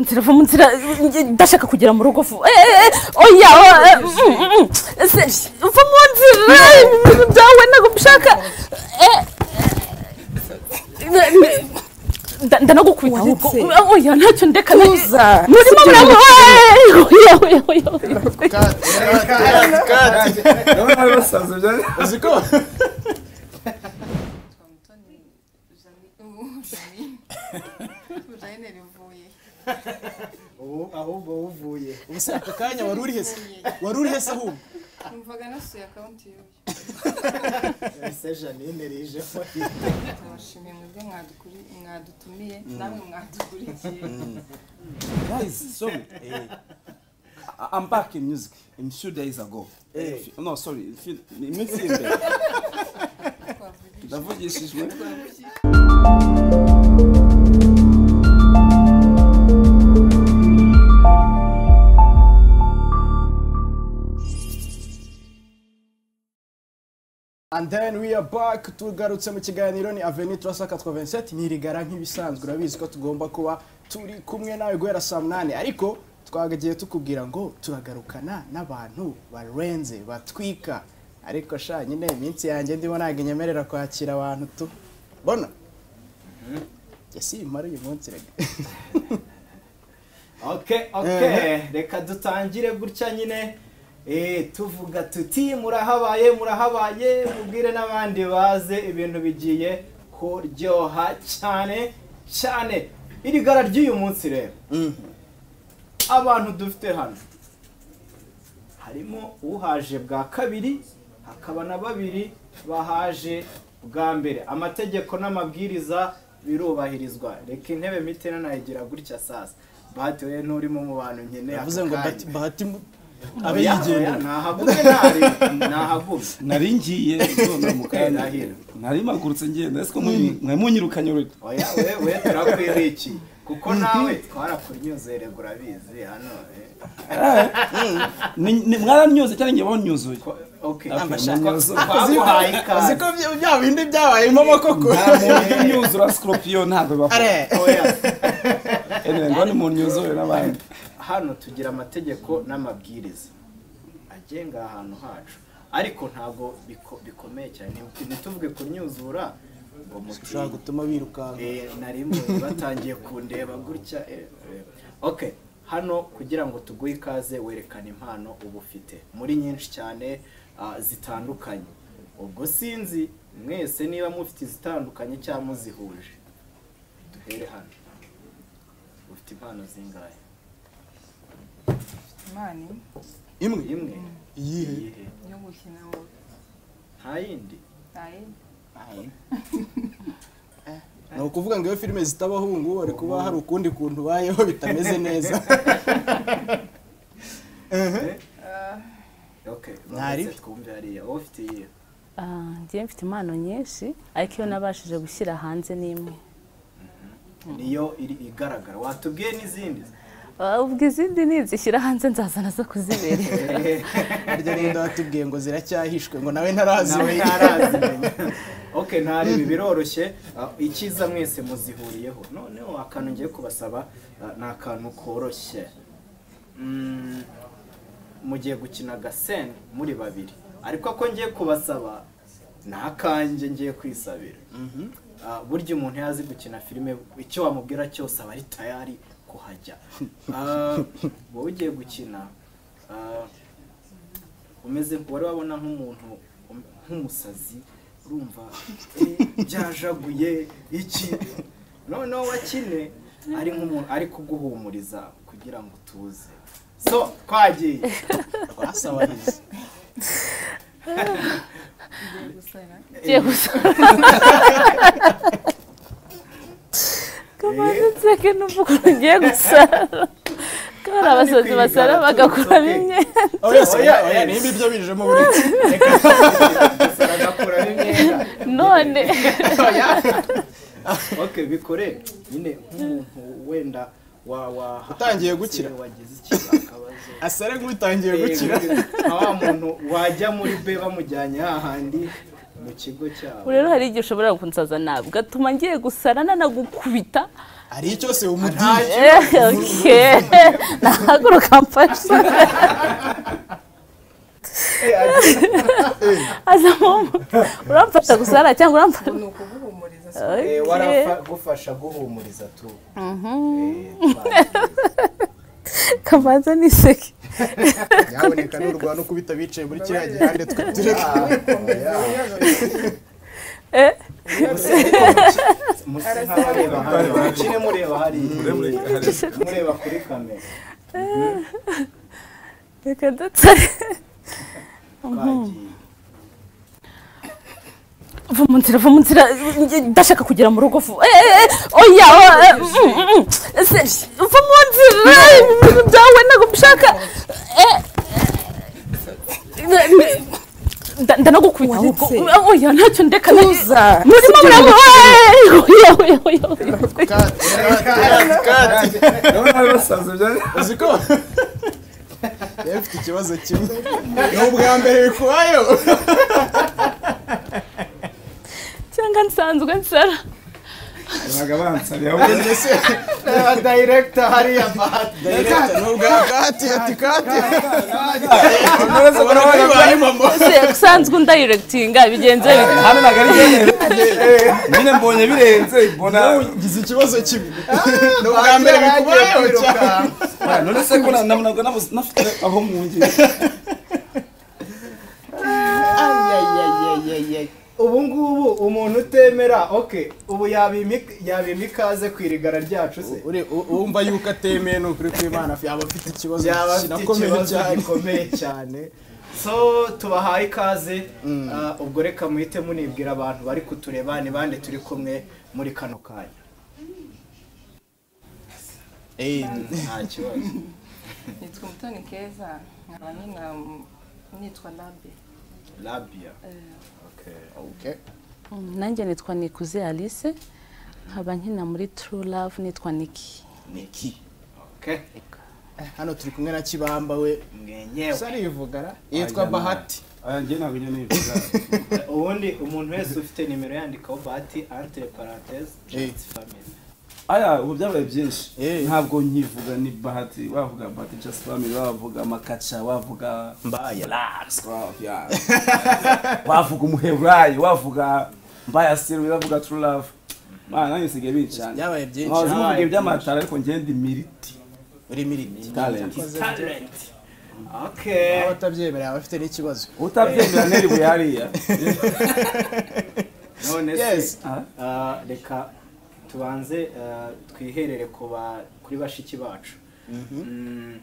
nzira va mu nzira ndashaka kugera mu rugo vuba oya va mu nzira ibintu byawe ntabwo mbishaka ndanagukubita ahubwo oya ntacyo ndeka Tuza. murimo murabona oya oya oya oya urabona basaza byari uzi ko janine ivuye ubu ahubwo uvuye ubu se aka kanya wari urihe se wari urihe se ahubwo numvaga nasuye akawunti y'uyu ese janine rijeho turabashimiye mwebwe mwadukuri- mwadutumiye namwe mwadukurikiye Guys, sorry. Eh, I- I'm back in music. In few days ago. Eh. Few- No, sorry. in few- Iminsi imbere. twavuga Ndavugishijwe. and then we are back tugarutse mu kiganiro ni aveni turasa 87 ntirigara nk'ibisanzwe urabizi ko tugomba kuba turi kumwe nawe guhera saa munani ariko twagagiye tukubwira ngo turagarukana n'abantu barenze batwika ariko sha nyine iminsi yanjye ndimo ntabwo inyemerera kwakira abantu tu bona njye simpara uyu munsi rega ok ok reka dutangire gutya nyine eh, tuvuga tuti murahabaye murahabaye mubwire n'abandi baze ibintu bigiye kuryoha cyane cyane iri gara ry'uyu munsi rero abantu dufite hano harimo uhaje bwa kabiri hakaba na babiri bahaje bwa mbere amategeko n'amabwiriza birubahirizwa reka intebe mite nayigira gutya sasa bahati we nturimo mu bantu nkeneye yavuze ngo bahati- bahati mu- abayigendera abayigendera ntahagume ntari ntahagume Nari ngiye none mu kanya. Ndahira. Nari mpagurutse ngenda. Ese ko muri- mwari munyirukanye urugo. oya we we turakwirikiye kuko nawe twarakunyuzerega urabizi hano eh. Ni- ni- Mwaranyuze cyangwa njye banyuzuye. Ko- okay Amashanyarazi. twaguhaye ikaze uziko bya bindi byabayemo amakoko Nta muntu unyuzura scorpion ntabwo bakora. are oya Anyway, ngo ni umuntu unyuzura n'abandi. hano tugira amategeko n'amabwiriza agenga ahantu hacu ariko ntabwo biko- bikomeye cyane Nti- ntituvuge kunyuzura ngo muti ushobora gutuma birukanka eh, nari mwe batangiye kundeba gutya eh, eh. okay hano kugira ngo tuguhe ikaze werekane impano uba ufite muri nyinshi cyane ah, zitandukanye ubwo sinzi mwese niba mufite izitandukanye cyangwa muzihuje duhere hano ufite impano zingahe imana imwe imwe imwe iyihe iyihe yo gukina wowe nta yindi ni ukuvuga ngo iyo filime zitabaho ubu ngubu bari kuba hari ukundi kuntu ubayeho bitameze neza okay Ntari. bamaze twumve hariya wowe ufite iyihe Ah, njye mfite impano nyinshi ariko iyo nabashije gushyira hanze ni imwe niyo iri igaragara watubwiye n'izindi Ah, ubwo izindi nizishyira hanze nzaza nazo kuziberera harya n'undi watubwiye ngo ziracyahishwe ngo nawe nawe ntarazimenya ntarazimenya okay ntaribi biroroshye Ah, icyiza mwese muzihuriyeho noneho akantu ngiye kubasaba ah, ni akantu koroshye Mm, mugiye gukina agasene muri babiri ariko ako ngiye kubasaba ni akanjye ngiye kwisabira Ah, burya umuntu iyo azi gukina filime icyo wamubwira cyose aba ari tayari kuhajya Ah, wowe ugiye gukina ah, umeze wari wabona nk'umuntu um- nk'umusazi urumva eh, byajaguye iki noneho wakine ari nk'umuntu ari kuguhumuriza kugira ngo utuze so twagiye basabariza ngiye gusara ngiye gusa kamanitseke n'uvuga ngo ngiye gusara ko hari abasazi basara bagakuramo imyenda oya si- Oya, oya oya oya. nimba ibyo bijemo buri agakuramo imyenda none ok bikore nyine nk'umuntu wenda wa wa Utangiye gukira. wagize ikibazo akabazo asare nk'utangiye gukira nka wa muntu wajya muri be bamujyanye hahandi mu kigo cyabo ubu rero hari igihe ushobora kunsaza nabi ugatuma ngiye gusara nanagukubita hari icyo se umubwiye ntacyo Okay. nahaguruka mfashe aza mama uramfasha gusara cyangwa uramfasha ni ukuguhumuriza si Eh, Okay. waragufasha guhumuriza tu Eh, twakira. kamanza niseke nyaboneka n'urwa no kubita bicaye muri kiriya gihande twutureka Eh, Muse nk'abareba hariya mukire mureba hariya mureba kuri kamera reka dutare twagiye va mu nzira va mu nzira njye ndashaka kugera mu rugo vuba Eh, eh, eh, oya o- eh, mm, mm, Serge, va mu nzira ibintu byawe ntabwo mbishaka Eh, eh, eh, nda- ndanagukubita ahubwo oya ntacyo ndeka Tuza. murimo muramo Eh, oya oya oya oya. uzi ko rero mfite ikibazo kimwe ni ubwa mbere bikubayeho cyangwa nsanzwe nsara babaga bansabye ahubwo reba dayiregita hariya ni ubwa kati ati kati ubona bari bibaye mama Se- usanzwe undayiregitinga bigenze bite hano ntabwo ari byemewe nyine mbonye birenze mbona ngize ikibazo kimwe ni ubwa mbere bikubayeho cyane Ah, none se ko na- na- nabwo nabuze- nafite aho mwungiye ubu ngubu umuntu utemera oke ubu yabima- yabima ikaze ku irigara ryacu se Ure- u- wumva yuko atemeye ni ukuri kw'imana yaba afite ikibazo byaba afite kinakomeye ikibazo cyane gikomeye cyane so tubahaye ikaze ah, ubwo reka muhite munibwira abantu bari kutureba ni bande turi kumwe muri kano kanya nta kibazo nitwa umutoni keza nkaba nyina mm, nitwa labe labia Eh, okay. nanjye nitwa nikuze alice nkaba nkina muri true love nitwa niki niki okay. hano turi kumwe na kibamba we mwenyewe sarivugara yitwa bahati Aya, njye ntabwo njya nibuza. ubundi umuntu wese ufite nimero yandikaho bahati entre parenthèse just family aya ubu byabaye byinshi Eh. ntabwo nkivuga ni bahati wavuga bahati just family wavuga makaca wavuga mbaya lax wavuga- wavuga umuheburayi wavuga mbaya siri wavuga true love mana nanjye nsigaye bincana byabaye byinshi nkabaza muvuga iby'amatara ariko ngendi miriti uri miriti talent talent okay abatabyemerera abafite n'ikibazo utabyemera nteri buyariya none Yes. se ah, reka tubanze ah, twiherere ku ba- kuri bashiki bacu Mm,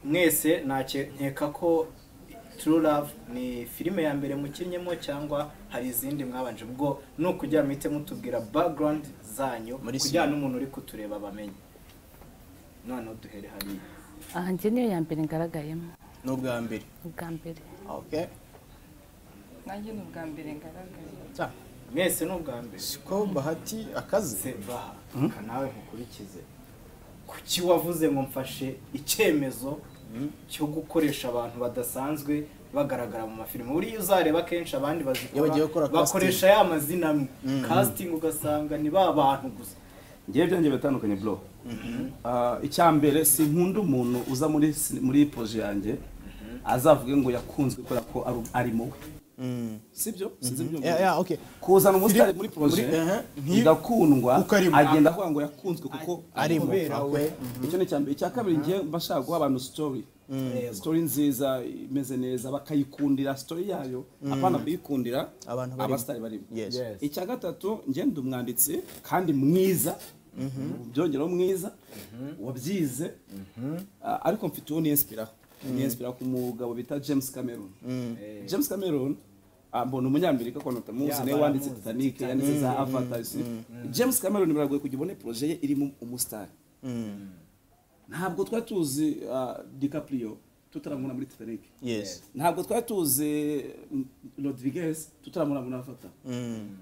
mwese ntacyo nkeka ko True Love ni filime ya mbere mukinnyemo cyangwa hari izindi mwabanje ubwo ni ukujya muhite mutubwira background zanyu Muri kugira n'umuntu uri kutureba bamenye noneho duhere hariya aha njye niyo ya mbere ngaragayemo ni ubwa mbere ubwa mbere okay nanjye ni ubwa mbere ngaragaye mwese ni ubwa mbere siko bahati akaze se baha reka nawe nkukurikize kuki wavuze ngo mfashe icyemezo cyo gukoresha abantu badasanzwe bagaragara mu mafilime buriya uzareba kenshi abandi Iyo bagiye bazikora gukora bakoresha ya mazina amwe casting ugasanga ni ba bantu gusa ngewe byanjye biratandukanye bro Ah, icya mbere sinkunda umuntu uza muri si- muri poje yanjye azavuge ngo yakunzwe kubera ko ari- arimo we sibyo sinzi ibyo ya ya okay kuzana umusitari muri poje muri- eh, nki- igakundwa kuko arimo. agenda avuga ngo yakunzwe kuko arimo we icyo ni icya mbere icya kabiri ngewe mba nshaka guha abantu sitori sitori nziza imeze neza bakayikundira sitori yayo apana kuyikundira Abantu barimo. abasitari barimo Yes. Yes. icya gatatu ngenda umwanditsi kandi mwiza byongeraho mwiza wabyize Ah, ariko mfite uwo niyesipiraho niyesipiraho ku mugabo bita james cameron Eh, james cameron ah, mbona umunyamerika ko natamuzi Yeah, niwe wanditse baramuzi. titanic yanditse za avatar si? james cameron biragoye kugira ubone proje ye irimo umusitari ntabwo twari tuzi ah, dicaprio tutaramubona muri titanic yes ntabwo twari tuzi mm, rodriguez tutaramubona muri avatar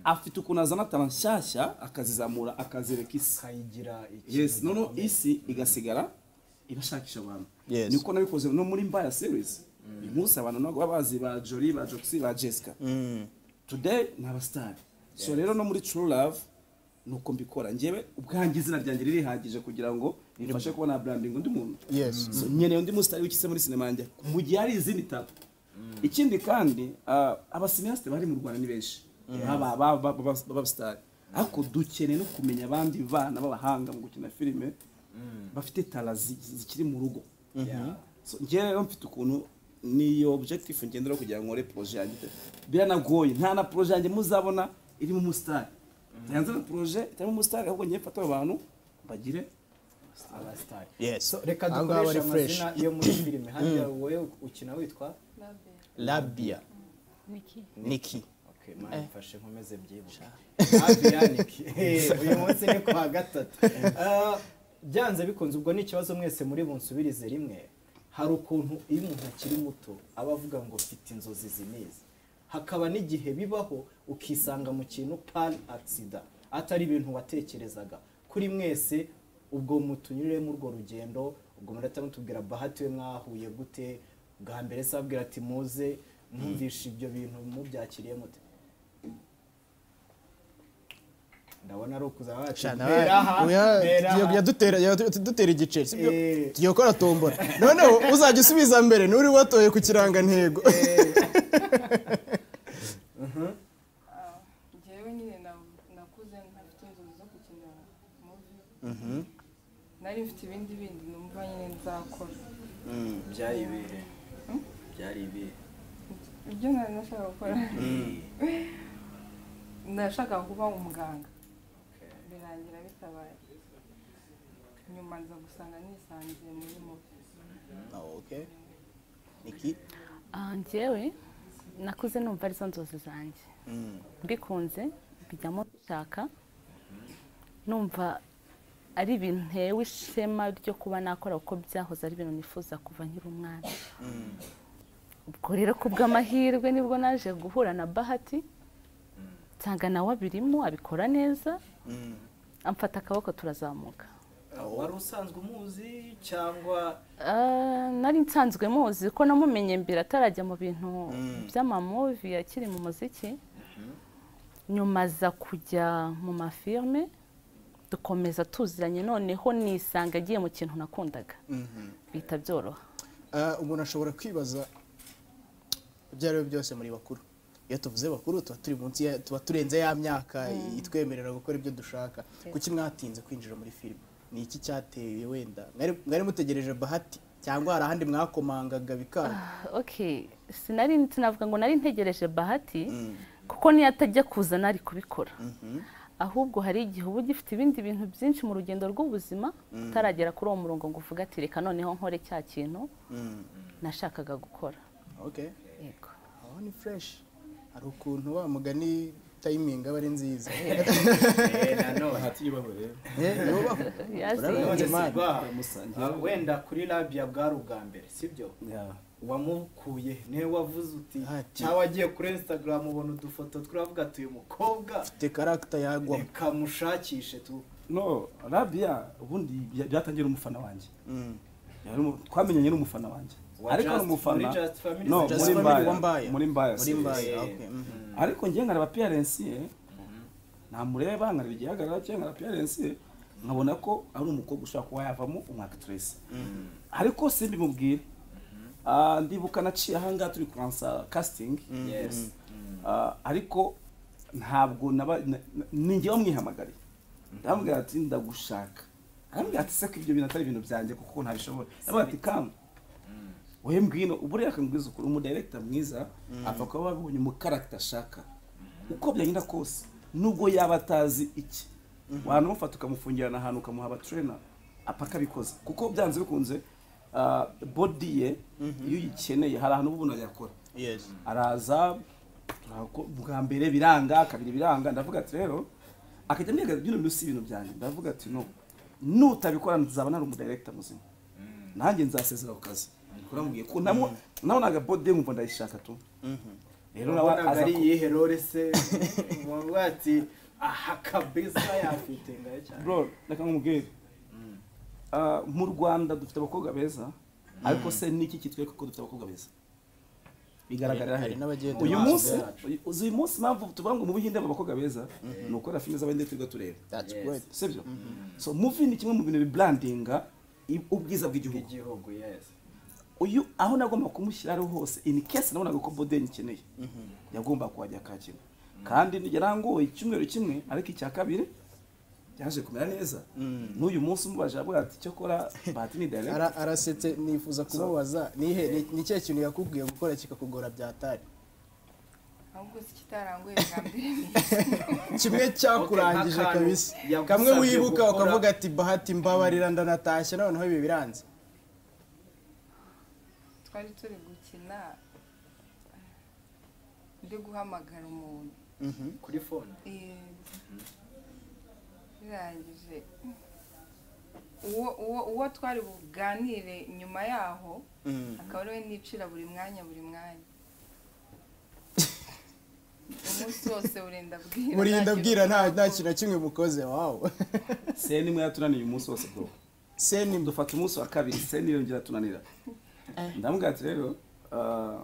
afite ukuntu azana talent nshyashya akazizamura akazereka isi kayigira iki yes noneho isi igasigara ibashakisha abantu Yes. niko nabikoze no muri mbaya series uyu munsi abantu ntabwo baba bazi ba jori ba joxi ba jessica today ni abasitari so rero no muri true love nuko mbikora njyewe ubwanjye izina ryanjye ririhagije kugira ngo rifashe kubona branding undi muntu Yes. So, nkeneye undi musitari wikise muri sinema yanjye mu gihe hari izindi tatu ikindi kandi ah, abasinasite bari mu rwanda ni benshi Baba- baba- baba- baba- b'abasitari ariko dukeneye no kumenya abandi bana b'abahanga mu gukina filime bafite tara zi- zikiri mu rugo So, njyewe rero mfite ukuntu niyo objective ngenderaho kugira ngo nkore projet yanjye biranagoye nta na projet yanjye muzabona irimo umusitari ntanze na projet itarimo umusitari ahubwo ngiye mfata abo bantu bagire abasitari Yes. So, reka Aha ngaha dukoreshe bari fresh. amazina yo muri filime hajya wowe ukina witwa Labia. Niki. Okay, mani mfashe nkomeze mbyibuke hafi yaniki uyu munsi ni kwa gatatu Ah, byanze bikunze ubwo ni ikibazo mwese muri bunsubirize rimwe hari ukuntu iyo umuntu akiri muto aba avuga ngo mfite inzozi zinizi hakaba n'igihe bibaho ukisanga mu kintu pan agisida atari ibintu watekerezaga kuri mwese ubwo mutunyuriremo urwo rugendo ubwo murahita mutubwira bahati we mwahuye gute bwa mbere se ababwira ati muze mwumvishe ibyo bintu mubyakiriye mute ndabona ari ukuza wacu mbera aha mbera aha. yadutera yadutera igiceri sibyo Eh. tugiye gukora tombora noneho uzajya usubiza mbere n'uri watoye ku kirangantego Ah, njyewe nyine na- nakuze ntafite inzozi zo gukina muvi nari mfite ibindi bindi numva nyine nzakora byari ibihe byari ibihe ibyo nari nashakaga gukora nashakaga kuba umuganga birangira bitabaye nyuma nza gusanga nisangiye muri muvi Ah, njyewe nakuze numva arizo nzozi zanjye mbikunze mbijyamo gushaka numva ari ibintu ntewe ishema ryo kuba nakora kuko byahoze ari ibintu nifuza kuva nkiri umwana ubwo rero ku bw'amahirwe nibwo naje guhura na bahati nsanga nawe abirimo abikora neza amfata akaboko turazamuka wari usanzwe umuzi cyangwa Ah, nari nsanzwe muzi ko namumenye mbere atarajya mu bintu by'amamuvi akiri mu muziki nyuma aza kujya mu mafirime dukomeza tuziranye noneho nisanga agiye mu kintu nakundaga bihita byoroha Ah, umuntu ashobora kwibaza ibyo ari byo byose muri bakuru iyo tuvuze bakuru tuba turi munsi ya- tuba turenze ya myaka itwemerera gukora ibyo dushaka kuki mwatinze kwinjira muri filime ni iki cyateye wenda Mwari- mwari mutegereje bahati cyangwa hari ahandi mwakomangaga bikanga ok sinari sinavuga ngo nari ntegereje bahati kuko niyo atajya kuza nari kubikora ahubwo hari igihe uba ugifite ibindi bintu byinshi mu rugendo rw'ubuzima utaragera kuri uwo murongo ngo uvuge ati reka noneho nkore cya kintu nashakaga gukora okay yego aho ni fresh hari ukuntu wa mugani tayimingi aba ari nziza bahati yubaho rero Eh, yubahwe. Yazi. Urabizi, man. Sirwa, Ndamusangira. ah, wenda kuri labia bwari ubwa mbere sibyo wamukuye niwe wavuze uti Ati. cyangwa agiye kuri instagram ubona udufoto turavuga ati uyu mukobwa Te karagita yagwamo reka mushakishe tu no rabia ubundi bya- byatangiye ari umufana wanjye Yari umu- twamenyanye n'umufana wanjye Wa ariko ari Just- umufana muri Just Family no Just muri Family wa Mbaya. mbaya muri mbaya muri mbaye Eh. okay, mhm. ariko njye nkareba piyarensi ye namureba nkareba igihagarara cye nkareba piyarensi ye nkabona ko ari umukobwa ushobora kuba yavamo umwakitiresi ariko simbimubwire Ah, ndibuka naciye ahangaha turi kuransa kasitingi Yes. Ah, ariko ntabwo naba na- na- ni njye wamwihamagariye ndamubwira ati ndagushaka arambwira ati se ko ibyo bintu atari ibintu byanjye kuko ntabishobora yabwira ati kamba wowe ngwino buriya akangwiza ukuri umudirekita mwiza apfa kuba babonye umukaragita ashaka uko byagenda kose nubwo yaba atazi iki wanamufata ukamufungirana ahantu ukamuha abaturena apfa akabikoza kuko byanze bikunze ah, body ye iyo uyikeneye hari ahantu uba ubona yakora Yes. araza turako- bwa mbere biranga kabiri biranga ndavuga ati rero akajya mbega bino bintu si ibintu byanjye ndavuga ati no nutabikora nzaba nari umudirekita muzima nanjye nzasezera ku kazi kuramubwiye ko namo nabonaga bode nkumva ndayishaka tu rero nawe wabonaga aza ari ku- iyihe rore se wavuga ati aha kabisa yafite ngayo cyane bro reka nk'umubwire Ah, mu rwanda dufite abakobwa beza ariko se niki kitwereka ko dufite abakobwa beza bigaragarira hari n'abagiye uyu dance munsi yacu. uyu- uzi uyu munsi impamvu tuvuga ngo mu buhinde aba abakobwa beza ni ukora filime z'abahinde twirirwa tureba That's Yes. great. sibyo so movie ni kimwe mu bintu bibrandinga i- ubwiza bw'igihugu igihugu yes uyu aho nagomba kumushyira ariho hose in case nabonaga ko Boden ikeneye yagomba kuhajya akakina kandi yarangoye icyumweru kimwe ariko icya kabiri byaje kumera neza n'uyu munsi umubaje avuga ati cyokora bahati ni direct Ara- arasetse nifuza kumubaza nihe ni- ni ikihe kintu yakubwiye gukora kikakugora byatari ahubwo si kitaranguye bwa mbere kimwe cyakurangije Okay, nk'akantu kabisa yagusabye kamwe wibuka gukora. ukavuga ati bahati mbabarira ndanatashye noneho ibi biranze twari turi gukina ndi guhamagara umuntu kuri phone Eh, birangije uwo uwo uwo twari buganire nyuma yaho akaba ariwe nicira buri mwanya buri mwanya umunsi wose urinda bwira murinda nta bwira kintu nta nta uvuga. kintu na kimwe mukoze wawo se nimwe yatunaniye uyu munsi wose bro seni mba dufata umunsi wa kabiri se niyo ngira tunanira ndamubwira ati rero ah,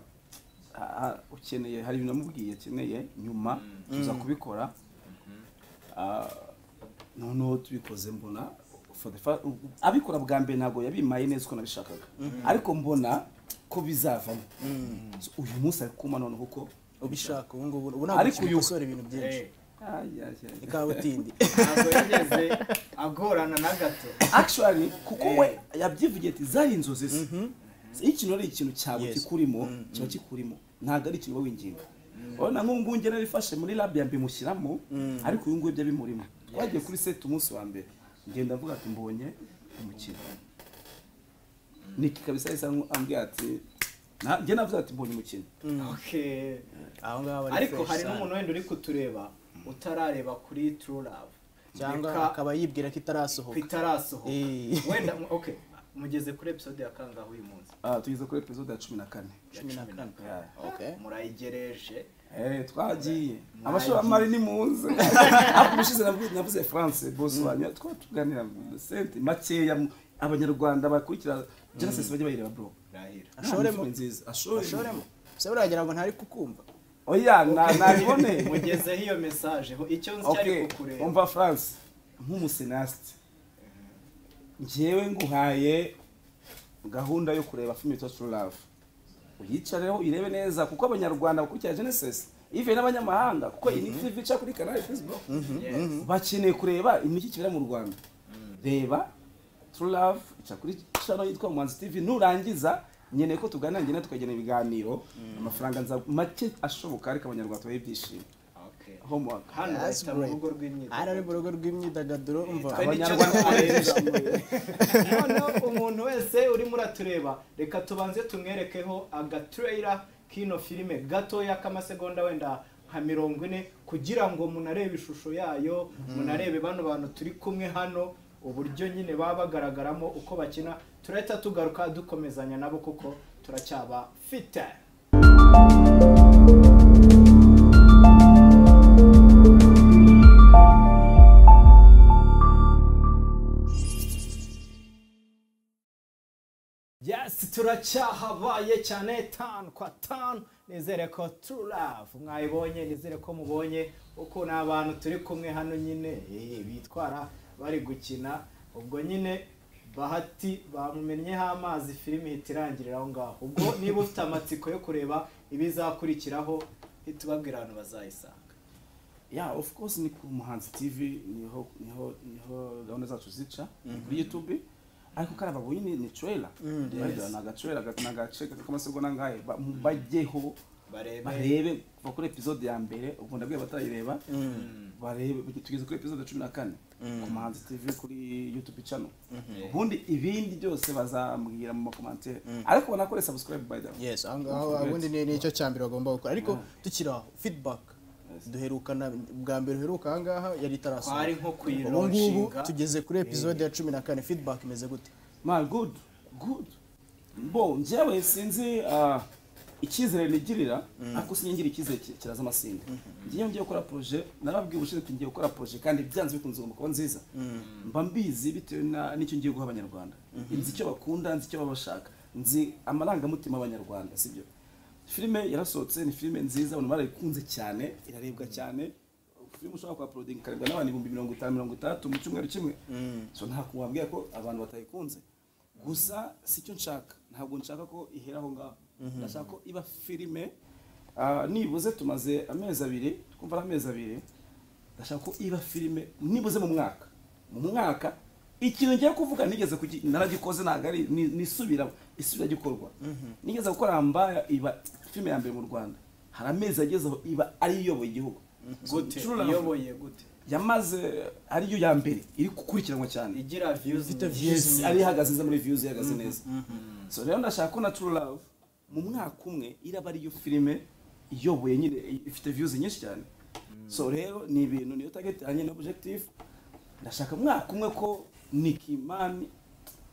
ah, ukeneye hari ibintu namubwiye akeneye nyuma tuza kubikora Ah, noneho tubikoze mbona for the fir- abikora bwa mbere ntabwo yabimaye neza uko nabishakaga ariko mbona ko bizavamo So, uyu munsi ari kuma noneho uko ubishaka ubu ngubu ubu ntabwo Ariko uyu- ukibikosora ibintu byinshi Eh, Ay, ay, ay. ikabutindi ntabwo yigeze agorana na gato actually kuko we yabyivugiye ati zari inzozi ze iyo ikintu ari ikintu cyawe Yes. kikurimo kiba kikurimo ntabwo ari ikintu uba winginga urabona nk'ubu ngubu njye narifashe muri labia mbimushyiramo ariko uyu nguyu ibyo bimurimo twagiye kuri set umunsi wa mbere ngenda avuga ati mbonye umukino niki kabisa yahise ambwira ati "Na- njye navuze ati mbonye umukino okay aho ngaho ari ariko fresh hari cyane. n'umuntu wenda uri kutureba utarareba kuri true love cyangwa Reka- akaba yibwira ko itarasohoka bitarasohoka Eh. wenda mu- okay mugeze kuri episode ya kangahe uyu munsi Ah, tugeze kuri episode ya cumi na kane Ya Cumi na kane. kane. Okay. murayigereje Eh, twagiye abashoramari ni muze ariko ubushize navu- navuze france bose wanyu twaba tuganira mu sente makeya mu- abanyarwanda bakurikira genesis bajya bayireba bro rahira Ashoremo. Nta misoro nziza ashoremo ashoremo se buriya ngo ntari kukumva oya na- nabibone mugezeho iyo message ho icyo nzi cyari okay kukureba umva france nk'umusenasite njyewe nguhaye gahunda yo kureba filime yitwa true love uyicareho uyirebe neza kuko abanyarwanda bakurikira genesis ive n'abanyamahanga kuko iyi ni tv ica kuri kanali facebook Yes. bakeneye kureba imishyikirano mu rwanda reba true love ica kuri channel yitwa muhanzi tv nurangiza nkeneye ko tuganira njye nawe tukagena ibiganiro amafaranga nza make ashoboka ariko abanyarwanda babe ibyishimo Okay. homework hano That's bahita mu great. rugo rw'imyitozo ari ari mu rugo rw'imyidagaduro umva Twe nicyo Abanyarwanda dukoresha. noneho umuntu wese urimo uratureba reka tubanze tumwerekeho agatrailer kino filime gatoya k'amasegonda wenda nka mirongo ine kugira ngo munarebe ishusho yayo munarebe bano bantu turi kumwe hano uburyo nyine baba bagaragaramo uko bakina turahita tugaruka dukomezanya nabo kuko turacyaba fite Yes, turacyahabaye cyane tanu kwa tanu nizere ko true love mwayibonye nizere ko mubonye uko ni abantu turi kumwe hano nyine eh, bitwara bari gukina ubwo nyine bahati bamumenyeho amazi filime ihita irangirira aho ngaho ubwo niba ufite amatsiko yo kureba ibizakurikiraho hita ubabwira abantu bazayisanga yeah of course ni ku muhanzi tv niho niho niho gahunda zacu zica ni kuri youtube ariko kari ababonye ni ni trailer Barya, ni agatrailer aga- ni agace k'amasegonda ngahe Ba- bajyeho barebe barebe kuva kuri episode ya mbere ubu ndabwiye abatarayireba barebe tugeze kuri episode cumi na kane ku muhanzi tv kuri youtube channel ubundi ibindi byose bazambwira mu makomantere ariko banakore subscribe by the way yes aho ngaho ubundi ni nicyo cya mbere bagomba gukora ariko tukiri aho feedback duherukana bwa mbere uheruka aha ngaha yari itarasohoka twari nko ubu ngubu kuyironshinga tugeze kuri episode ya cumi na kane feedback imeze gute ma good good bo njyewe sinzi ah, icyizere nigirira ariko sinigirira icyizere ki- kiraza amasinda ngiye ngiye gukora projet narababwiye ubushize ati ngiye gukora projet kandi byanze bikunze ngomba kuba nziza mba mbizi bitewe na- n'icyo ngiye guha abanyarwanda nzi icyo bakunda nzi icyo baba bashaka nzi amarangamutima y'abanyarwanda sibyo filime yarasohotse ni filime nziza abantu barayikunze cyane irarebwa cyane filime ushobora kwa porodingi ikarebwa n'abantu ibihumbi mirongo itanu mirongo itandatu mu cyumweru kimwe so nta kuntu wabwira ko abantu batayikunze gusa sicyo nshaka ntabwo nshaka ko ihera aho ngaho ndashaka ko iba filime ah, nibuze tumaze amezi abiri twumva ari amezi abiri ndashaka ko iba filime nibuze mu mwaka mu mwaka ikintu ngiye kuvuga nigeze kugi- naragikoze ntabwo ari ni- nisubira isubira gikorwa nigeze gukora mbaya iba filime ya mbere mu rwanda hari amezi agezeho iba ari iyoboye igihugu gute True Love iyoboye gute yamaze ariyo ya mbere iri gukurikiranwa cyane igira views yes ari ihagaze neza muri views ihagaze neza so rero ndashaka ko na True Love mu mwaka umwe iraba ariyo filime iyoboye nyine ifite views nyinshi cyane so rero ni ibintu niyo target yanjye na objective ndashaka mu mwaka umwe ko Nikimani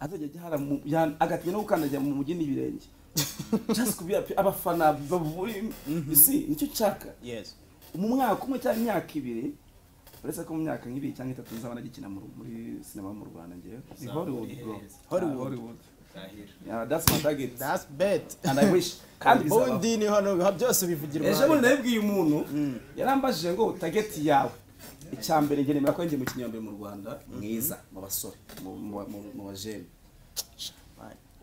azajya ajya mu ya- agatinya no gukandagira mu mujyi n'ibirenge just kubi abafana bavuri isi nicyo nshaka yes mu mwaka umwe cyangwa imyaka ibiri uretse ko mu myaka nk'ibiri cyangwa itatu nzaba nagikina mu Ru- muri sinema mu rwanda ngewe ni hollywood bro Hollywood. Ah, hollywood yeah, that's my target that's bet and i wish kandi bizaba ubundi ni hano biba byose bivugirwa ejo bundi nabibwiye umuntu yarambajije ngo tageti yawe icya mbere njye nemera ko njye mu kinyambere mu rwanda mwiza mu basore mu- mu- mu- mu bajene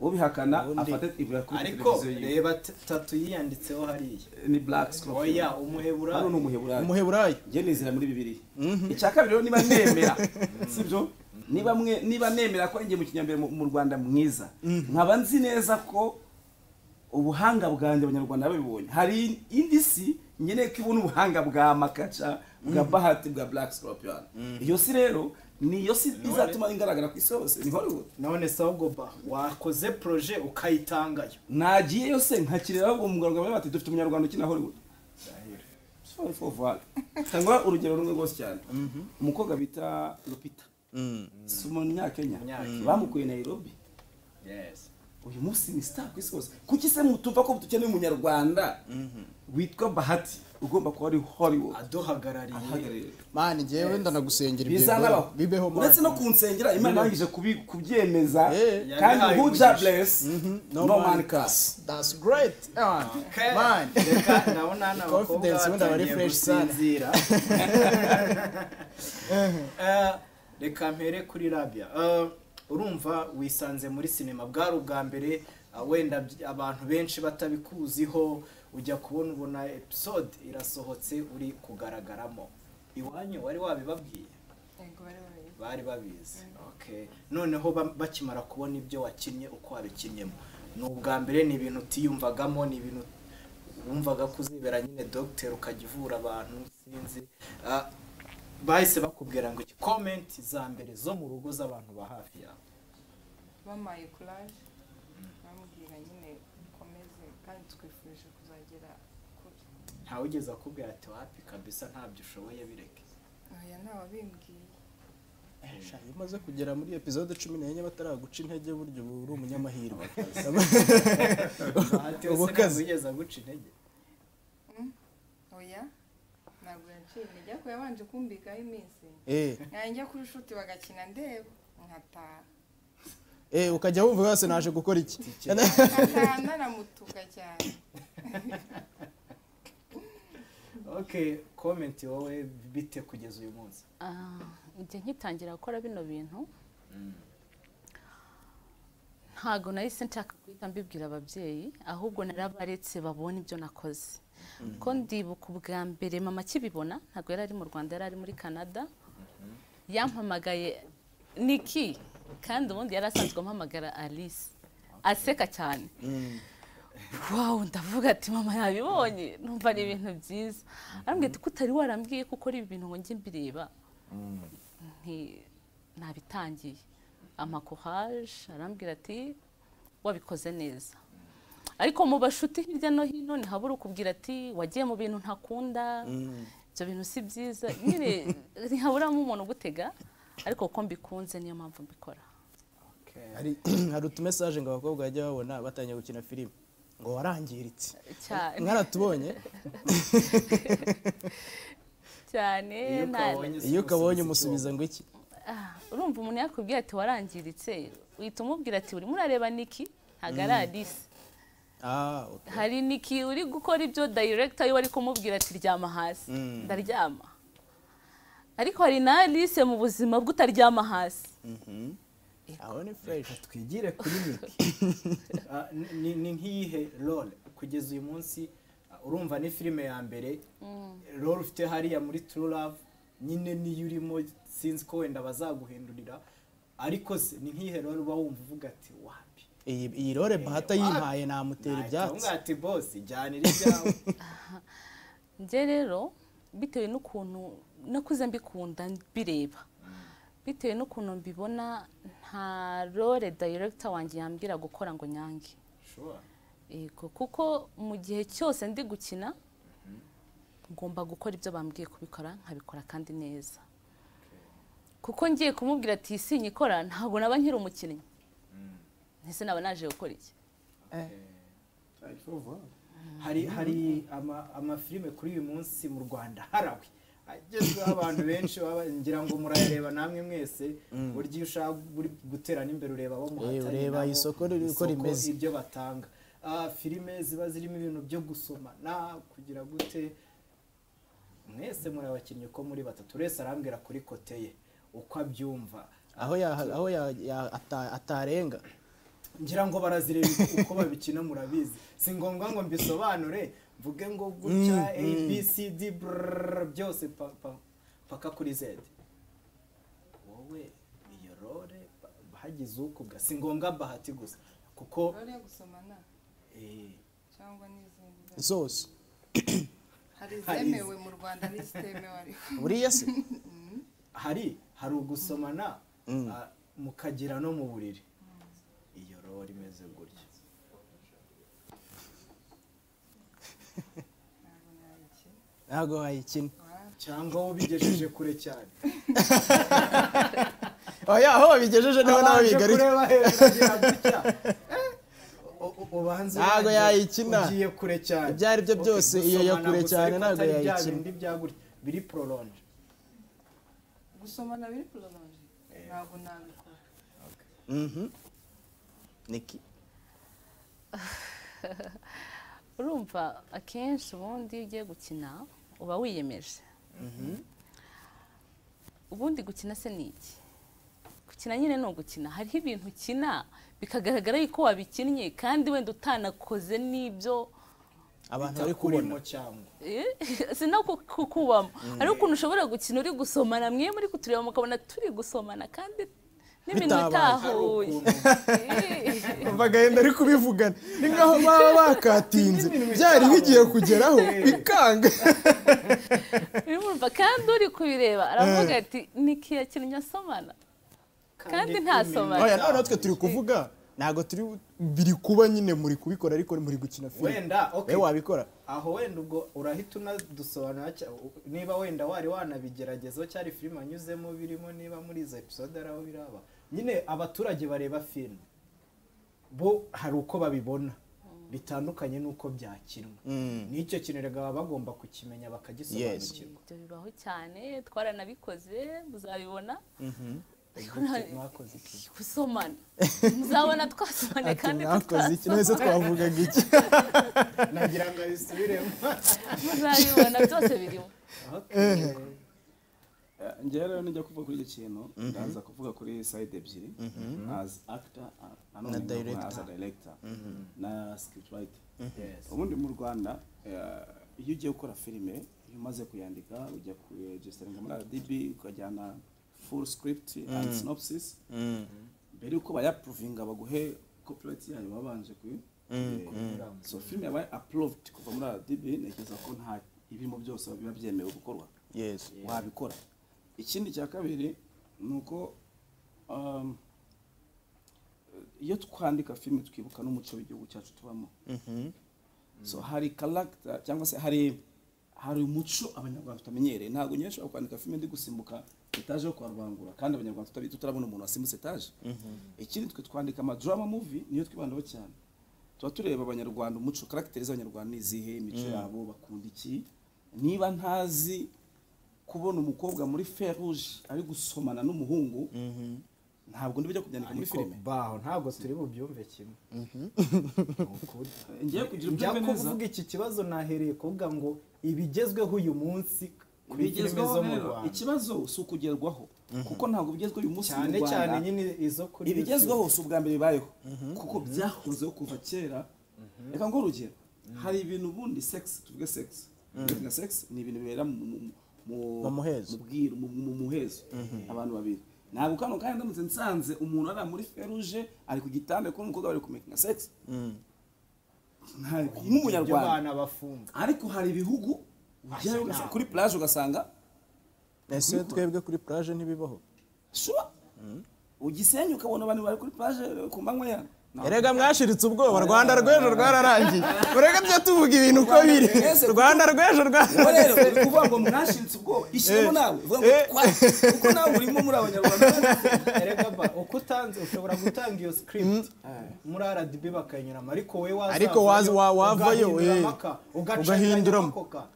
ubihakana Ubundi- afate ibura kuri ariko televiziyo yiwe reba t- tatu yiyanditseho hariya ni black scorpion oya umuhebura hano ni umuheburayo umuheburayo njye nizera muri bibiri icya kabiri rero niba nemera sibyo niba mwe niba nemera ko njye mu kinyambere mu mu rwanda mwiza nkaba nzi neza ko ubuhanga bwanjye abanyarwanda babibonye hari indi si nkeneye ko ibona ubuhanga bwa makaca bwa bahati bwa black scorpion iyo si rero niyo si izatuma ingaragara ku isi hose ni hollywood none sawgoba wakoze projet ukayitangayo nagiye yose nkakirira ahubwo mu rwanda bati dufite umunyarwanda ukina hollywood Sorry for that. Tanga urugero rumwe rwose cyane umukobwa bita lupita si umunyakenya Umunyakenya. bamukuye nairobi yes uyu munsi ni star ku isi hose kuki se mutumva ko dukeneye umunyarwanda witwa bahati ugomba kuba ari hollywood aduhagarariye ahagarariye mani njyewe ndanagusengera ibyo biza bihora. n'abaho bibeho mani uretse no kunsengera imana yangije kubi- kubyemeza Eh. kandi Yabihaye who umugisha. ja bless no No man man curse that's great yeah. man reka ndabona hano abakobwa Confidence wenda bari batangiye fresh sana. gusinzira Eh, reka mpere kuri rabia Eh, urumva wisanze muri sinema bwari ubwa mbere ah, wenda by- abantu benshi batabikuziho ujya kubona ubona episode irasohotse uri kugaragaramo iwanyu wari wabibabwiye yego bari babizi bari babizi okay noneho ba- bakimara kubona ibyo wakinnye uko wabikinnyemo ni ubwa mbere ni ibintu utiyumvagamo ni ibintu wumvaga ko uzibera nyine dogiteri ukajya uvura abantu sinzi Ah, bahise bakubwira ngo komenti za mbere zo mu rugo z'abantu ba hafi yawe bampaye kuraje bamubwira nyine ukomeze kandi twifurije kuzagera kure ntawe ugeze akubwira ati wapi kabisa ntabyo ushoboye bireke aya ntawabimbwiye Sha, iyo umaze kugera muri epizode cumi n'enye bataraguca intege burya uba uri umunyamahirwe bahati wese ntabwo Ubukazi. ugeze aguca intege oya ntabwo yaciye intege ariko yabanje kumbikaho iminsi eh najya kuri shuti bagakina ndeba nkataha eh ukajya wumva wese naje gukora iki nkataha naramutuka cyane okay komenti wowe bite kugeza uyu munsi Ah, igihe nkitangira gukora bino bintu ntago nahise nshaka guhita mbibwira ababyeyi ahubwo narabaretse babona ibyo nakoze ko ndibuka ubwa mbere mama akibibona ntabwo yari ari mu rwanda yari ari muri canada yampamagaye niki kandi ubundi yari asanzwe ampamagara alice aseka cyane wawu ndavuga ati mama yabibonye numva ni ibintu byiza arambwira ati ko utari warambwiye ko ukora ibi bintu ngo njye mbireba nti- nabitangiye amakohaje arambwira ati wabikoze neza ariko mu bashuti hirya no hino ntihabura ukubwira ati wagiye mu bintu ntakunda ibyo bintu si byiza nyine ntihaburamo umuntu ugutega ariko ko mbikunze niyo mpamvu mbikora okay. hari hari utumesaje ngo abakobwa bajya babona batangiye gukina filime ngo warangiritse cyane mwaratubonye cyane nta- iyo ukabonye umusubiza ngo iki Ah, urumva umuntu yakubwira ati warangiritse uhita umubwira ati urimo urareba niki ntabwo ari alice Ah, okay. hari niki uri gukora ibyo director iyo ari kumubwira ati ryama hasi Mm. ndaryama ariko hari na Alice mu buzima bw'utaryama hasi Mhm. aho ni fresh twigire kuri miki Ah, ni- ni- ni nk'iyihe role kugeza uyu munsi ah, urumva ni filime ya mbere role ufite hariya muri true love nyine niyo urimo sinzi ko wenda bazaguhindurira ariko se ni nk'iyihe role uba wumva uvuga ati wapi iyi iyi role bahata yimpaye namutera ibyatsi nahita ati boss jyanira ibyawe njye rero bitewe n'ukuntu nakuze mbikunda mbireba bitewe n'ukuntu mbibona nta role director wanjye yambwira gukora ngo nyange Sure. yego kuko mu gihe cyose ndi gukina ngomba gukora ibyo bambwiye kubikora nkabikora kandi neza kuko ngiye kumubwira ati iyi sinye ikora ntabwo naba nkiri umukinnyi ese naba naje gukora iki hari hari ama- amafilime kuri uyu munsi mu rwanda harawe agezweho abantu benshi baba ngira ngo murayareba namwe mwese burya iyo ushaka buri gutera n'imbere ureba abo muhatanye ureba nabo, isoko riri uko isoko, rimeze. ibyo batanga Ah, filime ziba zirimo ibintu byo gusoma na kugira gute mwese muri abakinnyi uko muri batatu buri wese arambwira kuri kote ye uko abyumva aho ya- aho ya- ya- ata- atarenga ngira ngo barazireba uko babikina murabizi si ngombwa ngo mbisobanure mvuge ngo gutya a b c d brrrr, byose pa- pa- paka kuri z wowe iyo role ba- hagize ukuga si ngombwa bahati gusa kuko rero yo gusomana eh, cyangwa n'izindi zose hari Hari izemewe mu rwanda n'izitemewe ariko buriya se hari hari ugusomana ah, mukagera no mu buriri iyo role imeze gutya ntabwo nayikina ntabwo wayikina cyangwa wowe ubigejeje kure cyane oya aho wabigejeje niho nawe Abanje bigaruye kureba hejuru agira gutya. Eh, u- u- ubanza Ntago urangiye- yayikina. ugiye kure cyane Ibyo ari byo Okay, byose, iyo gusomana yo kure gusa, cyane ariko ntago atari bya yayikina. bindi bya gutya, biri prolonge gusomana biri prolonge ntabwo nabikora Mhm. niki urumva akenshi ubundi iyo ugiye gukina uba wiyemeje ubundi gukina se ni iki gukina nyine ni ugukina hariho ibintu ukina bikagaragara yuko wabikinnye kandi wenda utanakoze n'ibyo abantu bari kubona bitakurimo cyangwa Eh, si no ku- kukubamo hari ukuntu ushobora gukina uri gusomana mwe muri kutureba mukabona turi gusomana kandi n'ibintu Bitabaye. utahuye bagahenda ari kubivugana ni nkaho baba bakatinze byari bigiye kugeraho bikanga Eh, urumva kandi uri kubireba aravuga ati niki yakinnye asomana kandi ntasomana oya noneho twe turi kuvuga ntabwo turi biri kuba nyine muri kubikora ariko muri gukina filime wenda okay. wowe wabikora aho wenda ubwo urahita unadusobanura cya- u- niba wenda wari wanabigeragezaho cyari filime anyuzemo birimo niba muri izo episode ari aho biraba nyine abaturage bareba filime bo hari uko babibona bitandukanye n'uko byakinwa n'icyo kintu rero baba bagomba kukimenya bakagisobanukirwa ibyo bibaho cyane twaranabikoze muzabibona Ariko Gute nta- mwakoze iki? gusomana muzabona twasomane ati kandi mwakoze iki tutasomana none se twavugaga iki nagira ngo abisubiremo muzabibona byose birimo Okay. Eh, njyewe rero nijya kuva kuri icyo kintu ndaza kuvuga kuri side ebyiri as actor uh, Na nanone nkaba director. as a director na script writer Yes. ubundi mu rwanda eh, iyo ugiye gukora filime iyo umaze kuyandika ujya kuregisteringa muri rdb ukajyana full script and synopsis mbere yuko bayaprovinga baguhe copyright yayo babanje kuyi so filime yabaye approved kuva muri rdb ntekereza ko nta ibirimo byose biba byemewe gukorwa yesi wabikora ikindi cya kabiri ni uko um, iyo twandika filime twibuka n'umuco w'igihugu cyacu tubamo so hari karagita cyangwa se hari hari umuco abanyarwanda tutamenyereye ntabwo nyine ushobora kwandika filime ndi gusimbuka etaje yo kwa rubangura kandi abanyarwanda tutabi- tutarabona umuntu wasimbutse etaje ikindi twe twandika amadrama muvi niyo twibandaho cyane tuba tureba abanyarwanda umuco karagiteri z'abanyarwanda ni izihe imico yabo bakunda iki niba ntazi kubona umukobwa muri feruje ari gusomana n'umuhungu ntabwo ndi bujya kubyandika muri ariko filime baho ntabwo turi bubyumve kimwe Ni ukuri. ngiye kugira njya ubyumve neza kuvuga iki kibazo nahereye kuvuga ngo ibigezweho uyu munsi kuri filime bigezweho zo mu rero rwanda ikibazo si ukugerwaho kuko ntabwo bigezweho uyu munsi cyane mu Rwanda. cyane nyine izo kuri ibigezweho si ubwa mbere bibayeho kuko byahozeho kuva kera reka ngo urugero hari ibintu ubundi sex tuvuge sex na sex ni ibintu bibera mu mu- mu- Mu muhezo. mu bwiru mu- mu muhezo abantu babiri ntabwo kano kandi ndamutse nsanze umuntu ari muri feruje ari ku gitanda kuri umukobwa bari kumekinga sex Nta- ibyo nk'umunyarwanda abana bafunze ariko hari ibihugu ujyayo ugasanga- kuri plage ugasanga ese twebwe kuri plage ntibibaho shuba ugisenye ukabona abantu bari kuri plage ku manywa ya erega mwashiritse ubwoba rwanda rw'ejo rwararangiye mureke byo tuvuga ibintu uko biri Mwese kuko- rwanda rw'ejo Ubwo rero rwararangiye uri kuvuga ngo mwashiritse ubwoba ishyiramo Eh. nawe uvuga ngo Eh. twa kuko nawe urimo muri abanyarwanda erega ba uko utanze ushobora gutanga iyo script muri RDB bakayinyuramo ariko wowe waza ariko waza- wa- wavayo eh, ugahinduramo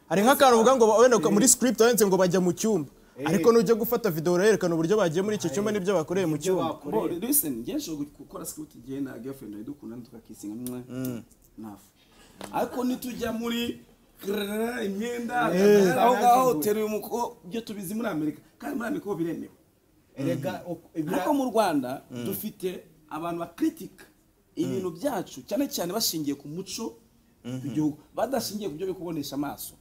hari nk'akantu uvuga ngo wenda uka- muri script wanditse ngo bajya mu cyumba ariko nujya gufata video urayerekana uburyo bagiye muri icyo cyumba n'ibyo bakoreye mu cyumba Bo, listen njye nshobora gukora script igihe na girlfriend nawe dukundana tukakisinga mwe nafu ariko nitujya muri krrrr, imyenda aho ngaho teruye umukobwa byo tubizi muri amerika kandi muri amerika ho biremewe erega ariko mu rwanda dufite abantu bakritika ibintu byacu cyane cyane bashingiye ku muco w'igihugu badashingiye ku byo biri kubonesha amaso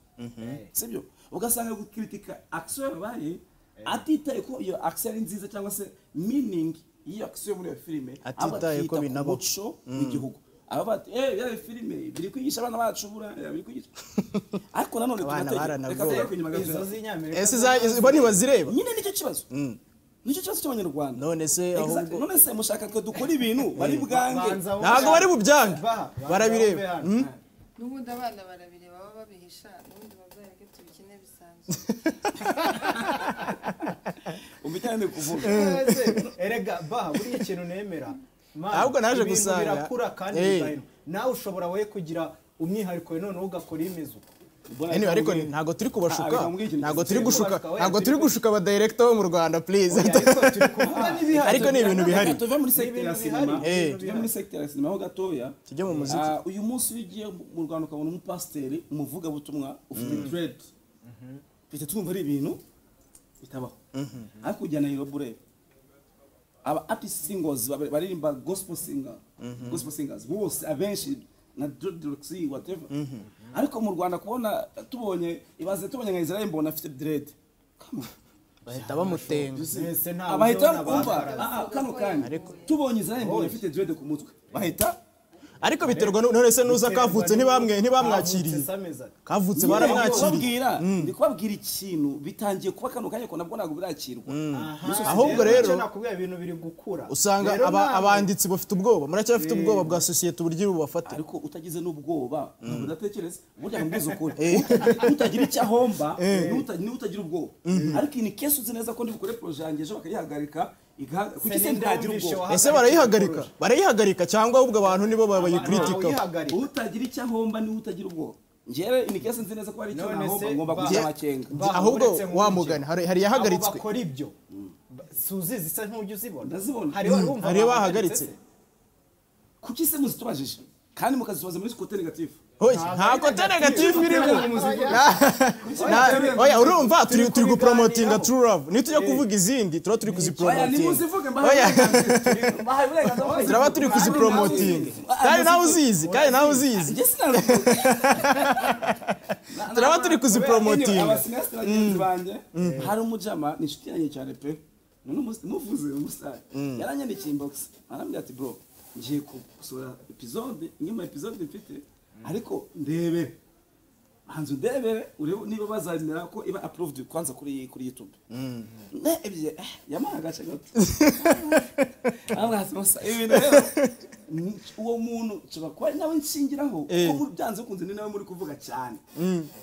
sibyo ugasanga gukritika action yabaye atitaye ko iyo action ari nziza cyangwa se meaning y'iyo action yo muri iyo filime ahubwo Atitaye ko akita ku binaba. muco w'igihugu aba bati eh ya filime biri kwigisha abana bacu buriya biri kwigisha ariko nanone Abana tugatege reka baranagowe. tujye kwinyuma gato. izo z'inyamerika ese iza- izi- bo ntibazireba nyine nicyo kibazo nicyo kibazo cy'abanyarwanda none se Exactly. ahubwo none se mushaka twe dukora ibintu bari bwange banza wowe- ntabwo bari bubyange Baha, banza barabireba wowe hano. Mm. n'ubundi abana barabireba baba babihisha n'ubundi bazareke tubikine bisanzwe umujyane kuvuga Ese, erega baha buriya ikintu nemera Man, Ahubwo naje ibintu gusanga- birakura kandi Eh. bigahinduka. nawe ushobora we kugira umwihariko we noneho ugakora imeze uko Anyway, ariko ni- ntabwo turi kubashuka Ah, ntabwo ntabwo turi turi gushuka kubashuka, wenda ntabwo turi turi- gushuka abadirekita bo mu rwanda please ariko turi kuvuga n'ibihari ariko ni ibintu bihari tuve muri sector ya Ibintu sinema bihari, Eh. tuve muri sector ya sinema aho gatoya Tujye mu muziki. Ah, uyu munsi iyo ugiye mu rwanda ukabona umupasiteri umuvugabutumwa ufite dread uhita twumva ari ibintu bitabaho ariko ujyana irobure aba artist singers baba- baririmba gospel singer gospel singers bose abenshi na dreadlocks whatever ariko mu rwanda kubona tubonye ibaze tubonye nka Israel mbona afite dread Come on. bahita bamutenga Mwese nta abahita buryo bumva nabagaragaza. ah, ah, kano kanya tubonye Israel mbona afite dread ku mutwe bahita ariko biterwa nu- none se nuza kavutse ntibamwe ntibamwakiriye Kavutse sameza. kavutse Ndi baramwakiriye kubabwira ndi kubabwira ikintu bitangiye kuba kano kanya ko nabwo ntabwo birakirwa Aha, Ahubwo rero- icyo nakubwiye ibintu biri gukura usanga Rero aba- nawe- abanditsi bafite ubwoba muracyafite ubwoba bwa sosiyete uburyo bubafata ariko utagize n'ubwoba ntabwo udatekereza burya nkubwiza ukuri utagira icyo ahomba n'uta- n'utagira ubwoba ariko iyi ni kesi uzi neza ko ndi bukore poroje yanjye ejo bakayihagarika igaha- kuki se ntagira ndumvishe ubwoba wahagarika ese barayihagarika barayihagarika cyangwa ahubwo abantu nibo bayikritika uyihagarika utagira icyo ahomba niwe utagira ubwoba njyewe iyi kesi nzi neza ko hari icyo None nahomba se ngomba ba- kugira amakenga Ba- ahubwo uretse ngo wamugana hari hari Abo yahagaritswe bakora ibyo suzi zisa nk'ujya uzibona Ndazibona. hariho urumva hariyo bahagaritse kuki se muzitubajije kandi mukazitubaza muri kote negatifu Hoya, nta kote negatifu irimo Na- oya urumva turi turi gupromotinga true love nitujya kuvuga izindi tuba turi oya kuzipromotinga nimuzivuge Oya. mbahaye uburenganzira bwo kuzivuga. turaba turi kuzipromotinga kandi nawe uzizi kandi nawe uzizi Njye sinabivuga. turaba turi kuzipromotinga abasinasita bagenzi banjye hari umujama ni inshuti yanjye cyane pe Ni n'umus- muvuze umusare yaranyandikiye inbox arambwira ati bro ngiye gusura episode imwe mu episode mfite ariko ndebere hanze ndebere urebe niba bazazimera ko iba approved kwanza kuri kuri youtube ne ebyiri eh, yampaye agace gato arambwira ati musa ibintu rero ni- uwo muntu nshobora kuba ari nawe nshingiraho kuko muri- byanze bikunze ni nawe muri kuvuga cyane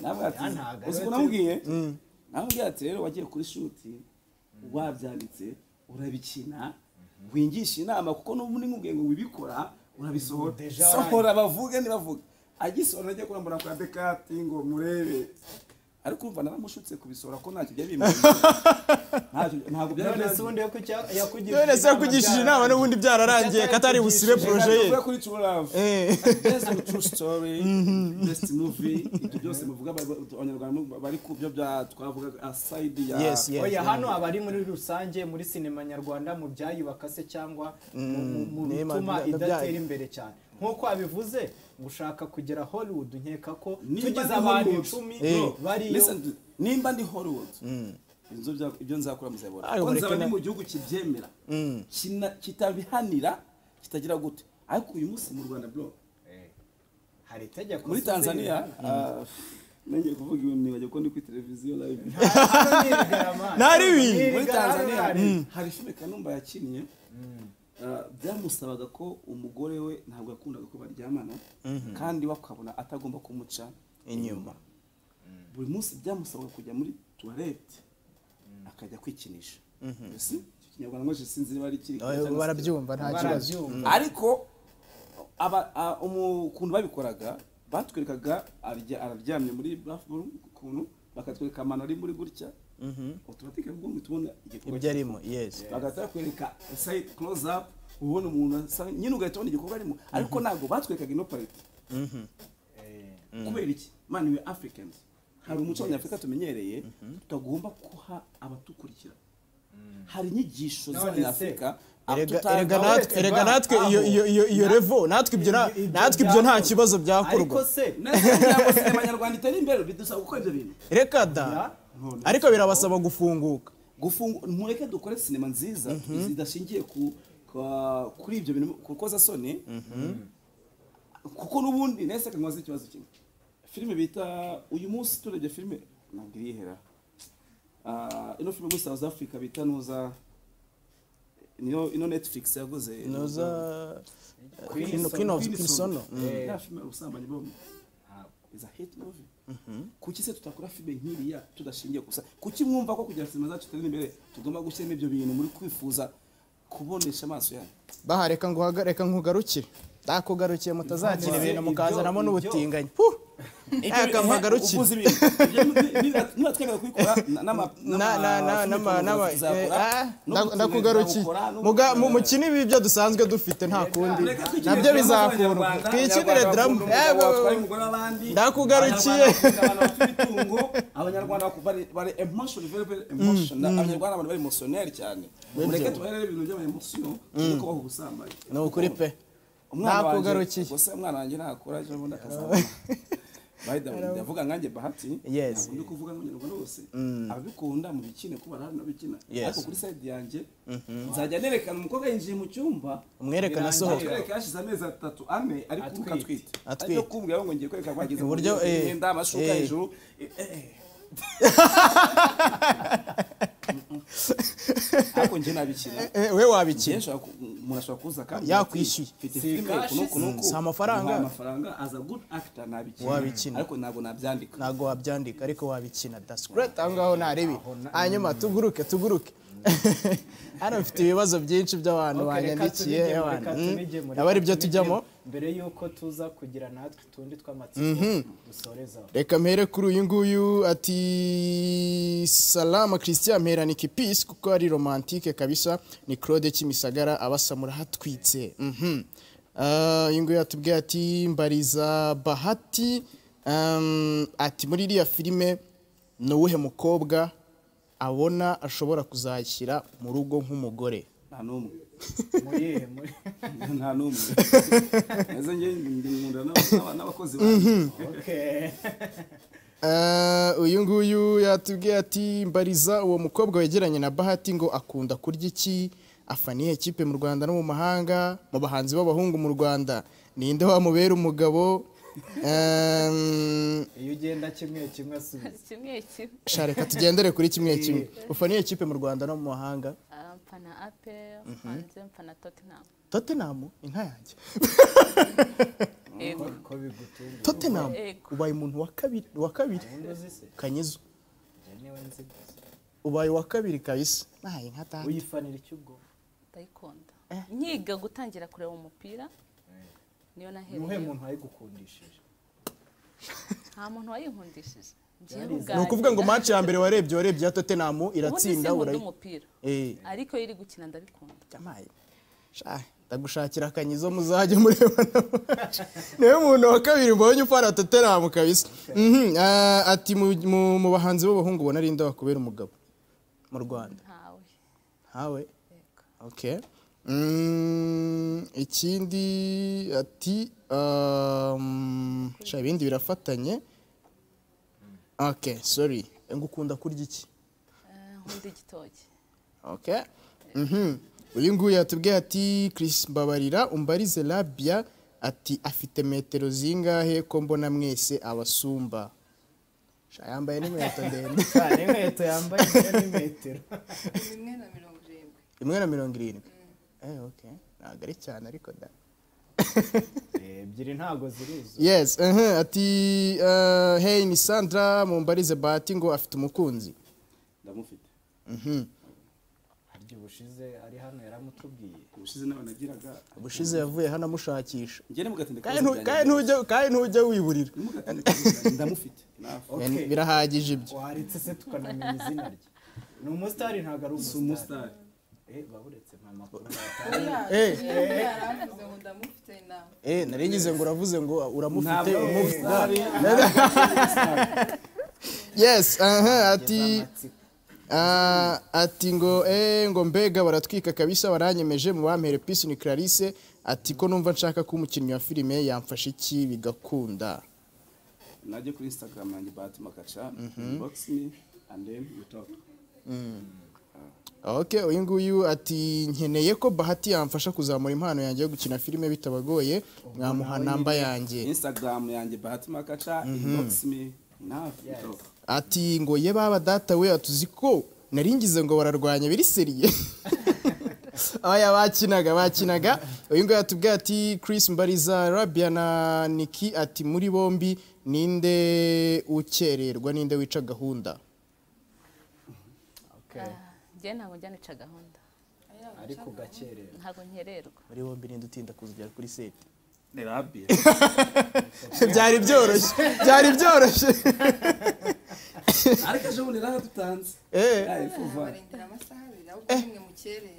arambwira ati ntabwo uzi ariwe ukuntu namubwiye namubwiye ati rero wagiye kuri shuti wabyanditse urabikina wingisha inama kuko n'ubu nimubwiye ngo wibikora urabisohora Deja sohora bavuge ntibavuge agisohora ajya kurambura kwa dekati ngo murebe ariko urumva naramushutse kubisora ko ntacyo byari bimaze Ntacyo- ntabwo byari none se bimaze ubundi yo kucya- yakugirira none se inama yakugishije byararangiye. inama n'ubundi byararangiye ko atari busibe poroje ye Tuvuge kuri true love Eh. best of true story best movie ibyo byose muvuga aba- abanyarwanda bari ku byo bya twavugaga aside ya Yes, yes. oya hano abari muri rusange muri sinema nyarwanda mu byayubaka se cyangwa mu- mu- mu nema- bituma na- na- idatera byayo. imbere cyane nk'uko abivuze gushaka kugera hollywood nkeka ko Nimba tugize ndi abantu Hollywood, icumi bro, bariyo listen to- nimba ndi hollywood inzu bya- ibyo nzakora muzabona Ayo, ko mureke nzaba ndi na- mu gihugu kibyemera Kina- kitabihanira kitagira gute ariko uyu munsi mu rwanda bro hari itegeko muri se tanzania zirihana. ah, nongeye kuvuga ibintu nibagiwe ko ndi kuri televiziyo live Hano ni Rugarama. Ntari ibintu. Ni muri Rugarama. tanzania hari filime kanumba yakinnye ah, byamusabaga ko umugore we ntabwo yakundaga ko baryamana kandi wakabona atagomba kumuca Inyuma. buri munsi byamusabaga kujya muri tuwarete akajya kwikinisha mbese icyo kinyarwanda nkoresha sinzi niba ari kiri Oya, barabyumva nta kibazo Barabyumva. ariko aba- a- umu- ukuntu babikoraga batwerekaga arya- araryamye muri bathroom ukuntu bakatwereka amano ari muri gutya automatique ubwo uhita ubona igikorwa ibyo arimo yes bagahita bakwereka side close up ubona umuntu asa nyine ugahita ubona igikorwa arimo ariko ntabwo batwerekaga ino parite kubera iki mani we africans hari umuco abanyafurika tumenyereye tutagomba guha abatukurikira hari inyigisho z'abanyafurika Erega- tutanga- erega natwe- erega natwe iyo iyo iyo iyo revo natwe ibyo na- natwe ibyo nta kibazo byakorwa ariko se Nese kugira ngo sinema nyarwanda itere imbere bidusaba gukora ibyo bintu reka da None. ariko birabasaba gufunguka gufunga mureke dukore sinema nziza zidashingiye ku kwa- kuri ibyo bintu ku rukozasoni kuko n'ubundi nese kanwaza ikibazo kimwe filime bita uyu munsi turebye filime ntabwo irihera Ah, ino filime muri south africa bita nuza niyo ino netflix yaguze noza Queen Queen- Queen of Kinsono Eh. ya filime ubusambanyi bombi is a hit movie kuki se tutakora filime nk'iriya tudashingiye gusa kuki mwumva ko kugira sinema zacu turi imbere tugomba gushyiramo ibyo bintu muri kwifuza kubonesha amaso yanyu baha reka nguhaga- reka nkugarukire ndakugarukiye mutazakira ibintu ibyo- mukazanamo ibyo- n'ubutinganyi Huh! reka mpagarukire Uvuze ibintu. Ibyo niba- niba- niba twemera kubikora na- n'ama- Na- na- na- n'ama- nama- nama- eh, tuzakora, ah, n'ubutinganyi ndakugarukiye tuzabukora, n'ubu- Muga- mu- mukine ibi byo dusanzwe dufite nta kundi Reka twikinire nabyo drama bizakurwa z'abanyarwanda, twikinire Abanyarwanda daramu bakunda umugabo watwaye umugore w'abandi, Ndakugarukiye. Abanyarwanda bakunda abantu bafite imitungo, Abanyarwanda baku- bari- bari emotion, very, very emotion. Abanyarwanda abantu bari emotioneri cyane mureke tubahere ibintu by'abanyemotion tujye kubaho ubusambanyi ni ukuri pe Umwana wanjye- Nakugarukiye. gusa umwana wanjye nakura ejo bundi akazabona By the way, ndavuga nkanjye bahati Yes. ntabwo ndi kuvuga nk'umunyarwanda wose ababikunda mu bikine kuba hari n'abikina Yes. ariko kuri side yanjye nzajya nerekana umukobwa yinjiye mu cyumba Umwerekane birangira, asohoka. ariko yashize amezi atatu ane ari kuruka atwite Atwite. ariko kumbwira ngo ngiye kwereka kwagize Uburyo, eh, imyenda amashuka eh. hejuru eh, eh. ariko njye nabikina Eh, we wabikina Byinshi waku- umuntu ashobora kuza kandi Yakwishyuye. ati, mfite filime cash, kuno kuno ku si amafaranga. Nta amafaranga as a good actor nabikina Wabikina. ariko ntabwo nabyandika ntabwo wabyandika ariko wabikina that's great aho ngaho ntarebi hanyuma tuguruke tuguruke hano mfite ibibazo byinshi by'abantu Okay, reka banyandikiye tunige mu- abantu reka Mm. tunige mu- aba reka aribyo tunige tujyamo mu- mbere y'uko tuza kugira natwe utundi tw'amatsiko dusorezaho reka mpere kuri uyu nguyu ati salama christian mperanike peace kuko ari romantike kabisa ni claude kimisagara abasa murahatwitse Mhm. Ah, uyu nguyu atubwiye ati mbariza bahati um, ati muri iriya filime ni uwuhe mukobwa abona ashobora kuzashyira mu rugo nk'umugore nta n'umwe muyihe muri nta n'umwe neza njye ndi nkunda n'aba- n'aba- n'abakozi banjye okay Ah, uyu nguyu yatubwiye ati mbariza uwo mukobwa wegeranye na bahati ngo akunda kurya iki afa nihe kipe mu rwanda no mu mahanga mu bahanzi b'abahungu mu rwanda ninde wamubera umugabo Ehm, iyo ugenda kimwe kimwe asubiza kimwe kimwe sha reka tugendere kuri kimwe kimwe ufa nihe kipe mu rwanda no mu mahanga Ah, mpana ape hanze mpana tottenham tottenham inka yanjye yego ko bigutunga tottenham Yego. ubaye umuntu wa kabiri wa kabiri ubundi uzi se kanyizo njyewe nzi gusa ubaye uwa kabiri kabisa ntaye nka data uyifanira icyo ubwo ndayikunda nkiga gutangira kureba umupira niyo ni uwuhe nahereye muntu wayigukundishije nta muntu wayinkundishije njyewe ubwanjye ni ukuvuga ngo match ya mbere warebye warebye ya tottenham iratsinda urayi urayi umupira eh ariko iyo iri gukina ndabikunda jamaye sha ndagushakira akanyizo muzajye mureba niwe muntu wa kabiri mbonye ufana tottenham kabisa Mhm, ah, ati mu- mu- mu bahanzi b'abahungu ubona ari inda kubera umugabo mu rwanda ntawe hawe okay Mm, ikindi ati um, sha ibindi birafatanye okay sorry ngukunda kurya iki Eh, nkunda igitoki okay mhm uyu nguyu yatubwiye ati Chris Mbabarira umbarize Labia ati afite metero zingahe ko mbona mwese abasumba Sha, yambaye n'inkweto ndende Ni inkweto yambaye ni metero rimwe na mirongo irindwi imwe na mirongo irindwi eh okay ntabwo ari cyane ariko da ebyiri ntago zirizo yes uh ati uh, hey ni Sandra mumbarize Bahati ngo afite umukunzi ndamufite mhm harya ubushize ari hano yaramutubwiye ubushize nawe nagiraga ubushize yavuye hano amushakisha njye ni mu gatinda kandi ntu- kandi ntujya kandi ntujya wiburira ndamufite nawe Okay. birahagije ibyo waretse se tukanamenya izina rye ni umusitari ntabwo ari si umusitari umusitari Eh, baburetse nta makuru eh yewe yaramvuze ngo ndamufite nawe Eh, nari ngize ngo uravuze ngo uramufite Ntabwo umufi- umusitari yes aha ati z'amatsiko ah, ati ngo eh ngo mbega baratwika kabisa baranyemeje mu bampere peace ni Clarisse ati ko numva nshaka ko umukinnyi wa filime yamfasha iki bigakunda najye kuri instagram yanjye bahati makaca inbox me and then we talk okay uyu nguyu ati nkeneye ko bahati yamfasha kuzamura impano yanjye yo gukina filime bitabagoye mwamuha namba yanjye instagram yanjye bahati makaca inbox me nawe we talk ati ngo ye baba data we atuzi ko nari ngize ngo bararwanya biri seriye aya bakinaga bakinaga uyu nguyu atubwira ati Chris Mbariza Rabia na Niki ati muri bombi ninde ukererwa ninde wica gahunda Okay. njyewe ntabwo njya nica gahunda ariko ugakerera ntabwo nkererwa muri bombi ninde utinda kuzigera kuri seti ni rabia byari byoroshye byari byoroshye ariko ejo bundi naradutanze Eh. yayifuva barindira amasaha abiri ahubwo mwe mukerere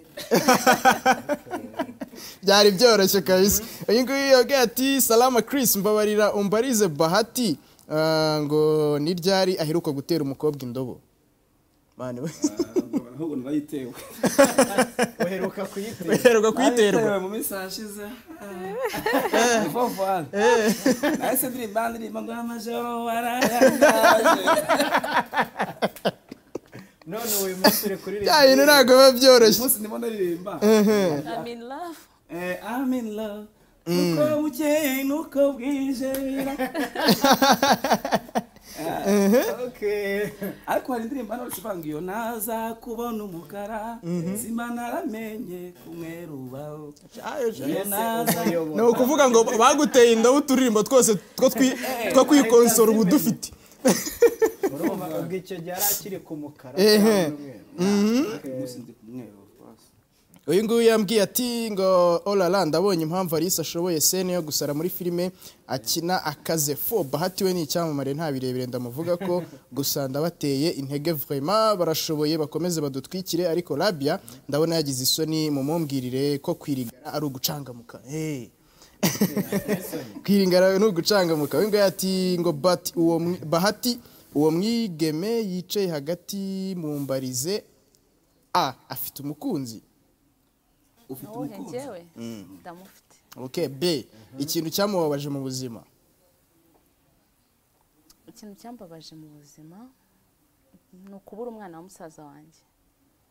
byari byoroshye kabisa uyu nguyu yabwiye ati salama Chris mbabarira umbarize bahati Ah, ngo ni ryari aheruka gutera umukobwa indobo Mane we- ahubwo narayiyetewe uheruka kuyitera uherwa kuyiterwa mu minsi hashize ni vuba nahise ndirimba ndirimba ngo amajoro warayangaje none uyu munsi uri kuririmba bya bintu ntabwo biba byoroshye umunsi ndimo ndaririmba I'm in love Eh, I'm in love nuko bukeye nuko bwije bira- Okay. ariko hari indirimbo hano zivanga iyo naza kubona umukara nzima naramenye kumwerubaho iyo naza ni ukuvuga ngo baguteye inda uturirimbo twose two twi- two kwikonsora ubu dufite urumva ubwo icyo gihe yari akiri ku mukara Ehe. cyangwa n'umweru. umunsi ndi kumwerubaho rwose. uyu nguyu yambwiye ati ngo orara ndabonye impamvu Alice ashoboye sene yo gusara muri filime akina akaze fo bahati we ni icyamamare nta birebire ndamuvuga ko gusa ndabateye intege vrema barashoboye bakomeze badutwikire ariko rabia ndabona yagize isoni mumumbwirire ko kwirigara ari ugucangamuka hey. kwiringara ni ugucangamuka we ngo yati ngo but uwo mwi- bahati uwo mwigeme yicaye hagati mu mbarize a afite umukunzi ufite wowe umukunzi njyewe ndamufite okay b ikintu cyamubabaje mu buzima ikintu cyambabaje mu buzima ni ukubura umwana wa musaza wanjye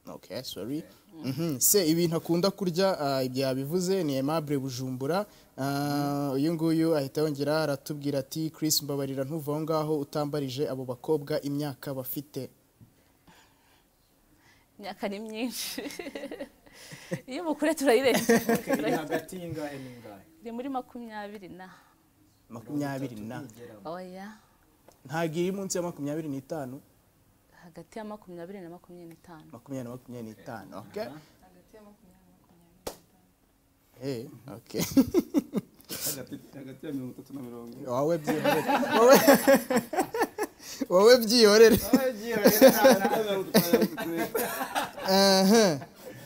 okay sorry Mhm. se ibintu akunda kurya ah, ibyo yabivuze ni aimable bujumbura Ah, uyu nguyu ahita yongera aratubwira ati chris mbabarira ntuva aho ngaho utambarije abo bakobwa imyaka bafite imyaka ni myinshi iyo umukure turayirenga iri hagati y'ingahe n'ingahe iri muri makumyabiri na makumyabiri na oya ntabwo iri munsi ya makumyabiri n'itanu hagati ya makumyabiri na makumyabiri n'itanu makumyabiri na makumyabiri n'itanu okay hagati ya makumyabiri na makumyabiri Eh, okay hagati hagati ya mirongo itatu na mirongo ine wawe byihorere wowe wowe byihorere Aha.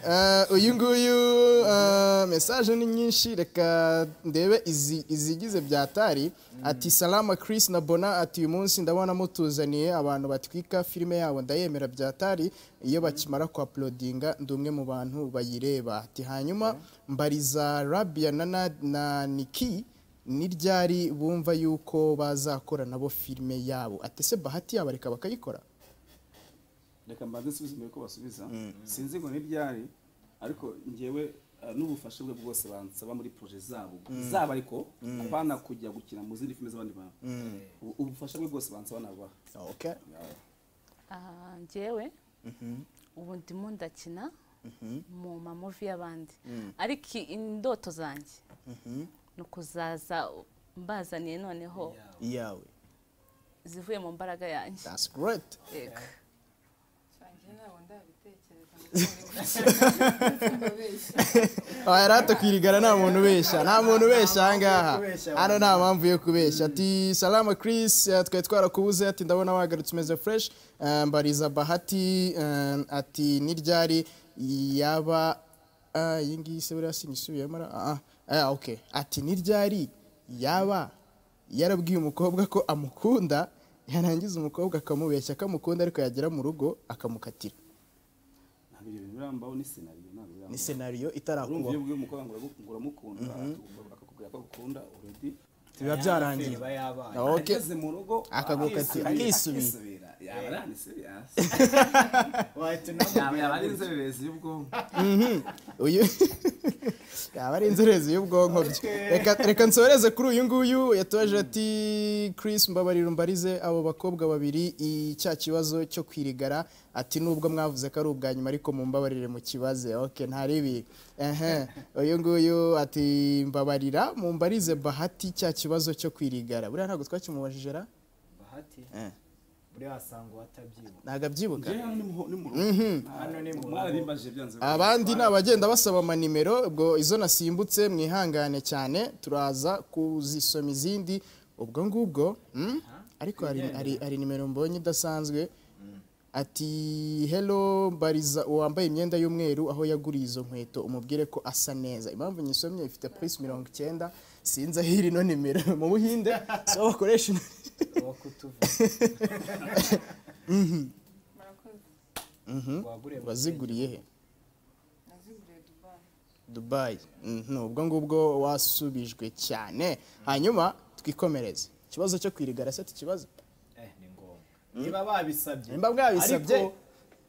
Ah, uyu nguyu ah, message ni nyinshi reka ndebe izi- izigize byatari ati salama chris na bona ati uyu munsi ndabona mutuzaniye abantu batwika filime yabo ndayemera byatari iyo bakimara kuapulodinga ndi umwe mu bantu bayireba ati hanyuma mbariza rabia na, na, na niki ni ryari bumva yuko bazakora nabo filime yabo atese bahati yabo reka bakayikora reka mbanze nsubize mbere ko basubiza sinzi ngo n'ibyari ariko ngewe uh, n'ubufasha bwe bwose bansaba muri proje zabo zaba ariko abana kujya gukina mu zindi filime z'abandi bantu Ubu- ubufasha bwe bwose bansaba nabaha okay. Ah, njyewe ubu ndimo ndakina mu mamuvi y'abandi ariko i- indoto zanjye ni ukuzaza mbazaniye noneho yawe zivuye mu mbaraga yanjye that's great Yego. Nsangiye ntabwo ndabitekereza ngo mbabeshya aha rero tukwirigara nta muntu ubeshya nta muntu ubeshya aha ngaha kubeshya, hano nta mpamvu yo kubeshya ati salama chris eh, twari twarakubuze ati ndabona wagarutse umeze fresh Eh, mbariza bahati eh, ati niryari yaba ah, iyi ngiyi se buriya sinisubiyemo ra- ah, ah, ah, okay. ati niryari yaba yarabwiye umukobwa ko amukunda yarangiza umukobwa akamubeshya akamukunda ariko yagera mu rugo akamukatira ntabwo ibyo bintu birambaho ni senariyo ntabwo birambaho ni senariyo urumva itarakubaho iyo ubwiye umukobwa ngo uragu- ngo uramukunda akakubwira ko agukunda already biba byarangiye iba yabaye Okay. ageze mu rugo Akagukatira, akisubira. akisubira yaba aranise yasi wahita yaba yaba unamubwira ari inzererezi y'ubwonko uyu yaba ari inzererezi y'ubwonko bye Reka- reka nsoreze kuri uyu nguyu yatoje ati chris mbabarira umbarize abo bakobwa babiri i- cya kibazo cyo kwirigara ati nubwo mwavuze ko ari ubwa nyuma ariko mumbabarire mu kibaze okay ntari ibi ehe uyu nguyu ati mbabarira mumbarize bahati cya kibazo cyo kwirigara buriya ntabwo twakimubajije ra bahati Eh. buriya wasanga watabyibuka ntabwo abyibuka njyewe hano ni mu- ni mu rugo hano ni mu mwarabimbajije byanze abandi ni abagenda basaba amanimero ubwo izo nasimbutse mwihangane cyane turaza kuzisoma izindi ubwo ngubwo mm? ariko hari, hari, hari nimero mbonye idasanzwe ati hello bariza uwambaye imyenda y'umweru aho yaguriye izo nkweto umubwire ko asa neza impamvu nyisomye ifite purisi mirongo icyenda sinzi aho iri no nimero mu buhinde so bakoresha ino- uwo kutuvuga murakoze wagure mu waziguriye he naziguriye dubayi dubayi Mhm, ubwo ngubwo wasubijwe cyane hanyuma twikomereze ikibazo cyo kwirigara se tukibazo eh ni ngombwa niba babisabye Niba bwabisabye, ariko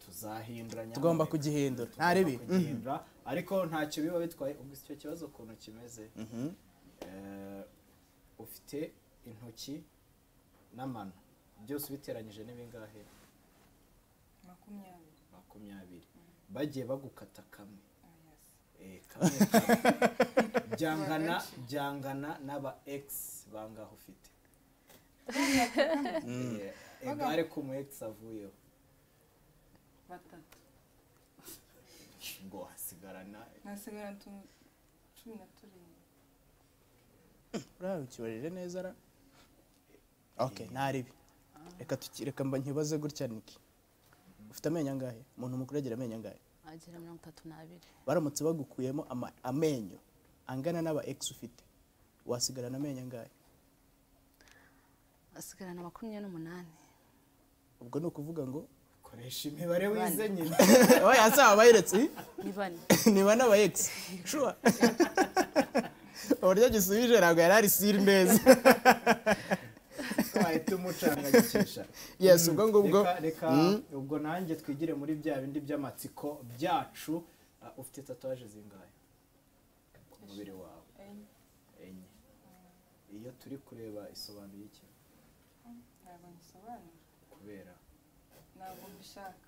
tuzahindura nyamuneka. tugomba kugihindura nta ribi Tugomba kugihindura ariko ntacyo biba bitwaye ubwo icyo kibazo ukuntu kimeze eh, ufite intoki n'amano byose ubiteranyije ni bingahe makumyabiri makumyabiri bagiye bagukata kamwe Ah, yes. Eh, kamwe kamwe. byangana byangana n'aba x bangaho ufite Eh, egare ku mu x avuyeho batatu ngo hasigarana nasigara tu- cumi na turindwi urabe ukibajije neza ra okay nta ribi reka tuki- reka mba nkibaze gutya niki ufite amenyo angahe umuntu mukuru agira amenyo angahe agira mirongo itatu n'abiri baramutse bagukuyemo ama- amenyo angana n'aba ex ufite wasigarana amenyo angahe asigarana makumyabiri n'umunani ubwo ni ukuvuga ngo koresha imibare wize nyine oya asaba bayiretse ih? ni bane niba n'aba ex shuwa uburyo gisubije ntabwo yari ari siri neza wahita umucangagikisha yes ubwo ngubwo reka reka ubwo nanjye twigire muri bya bindi by'amatsiko byacu Ah, ufite tatuwaje zingahe ku mubiri wawe enye enye iyo turi kureba isobanuye iki ntabwo ngisobanura kubera ntabwo mbishaka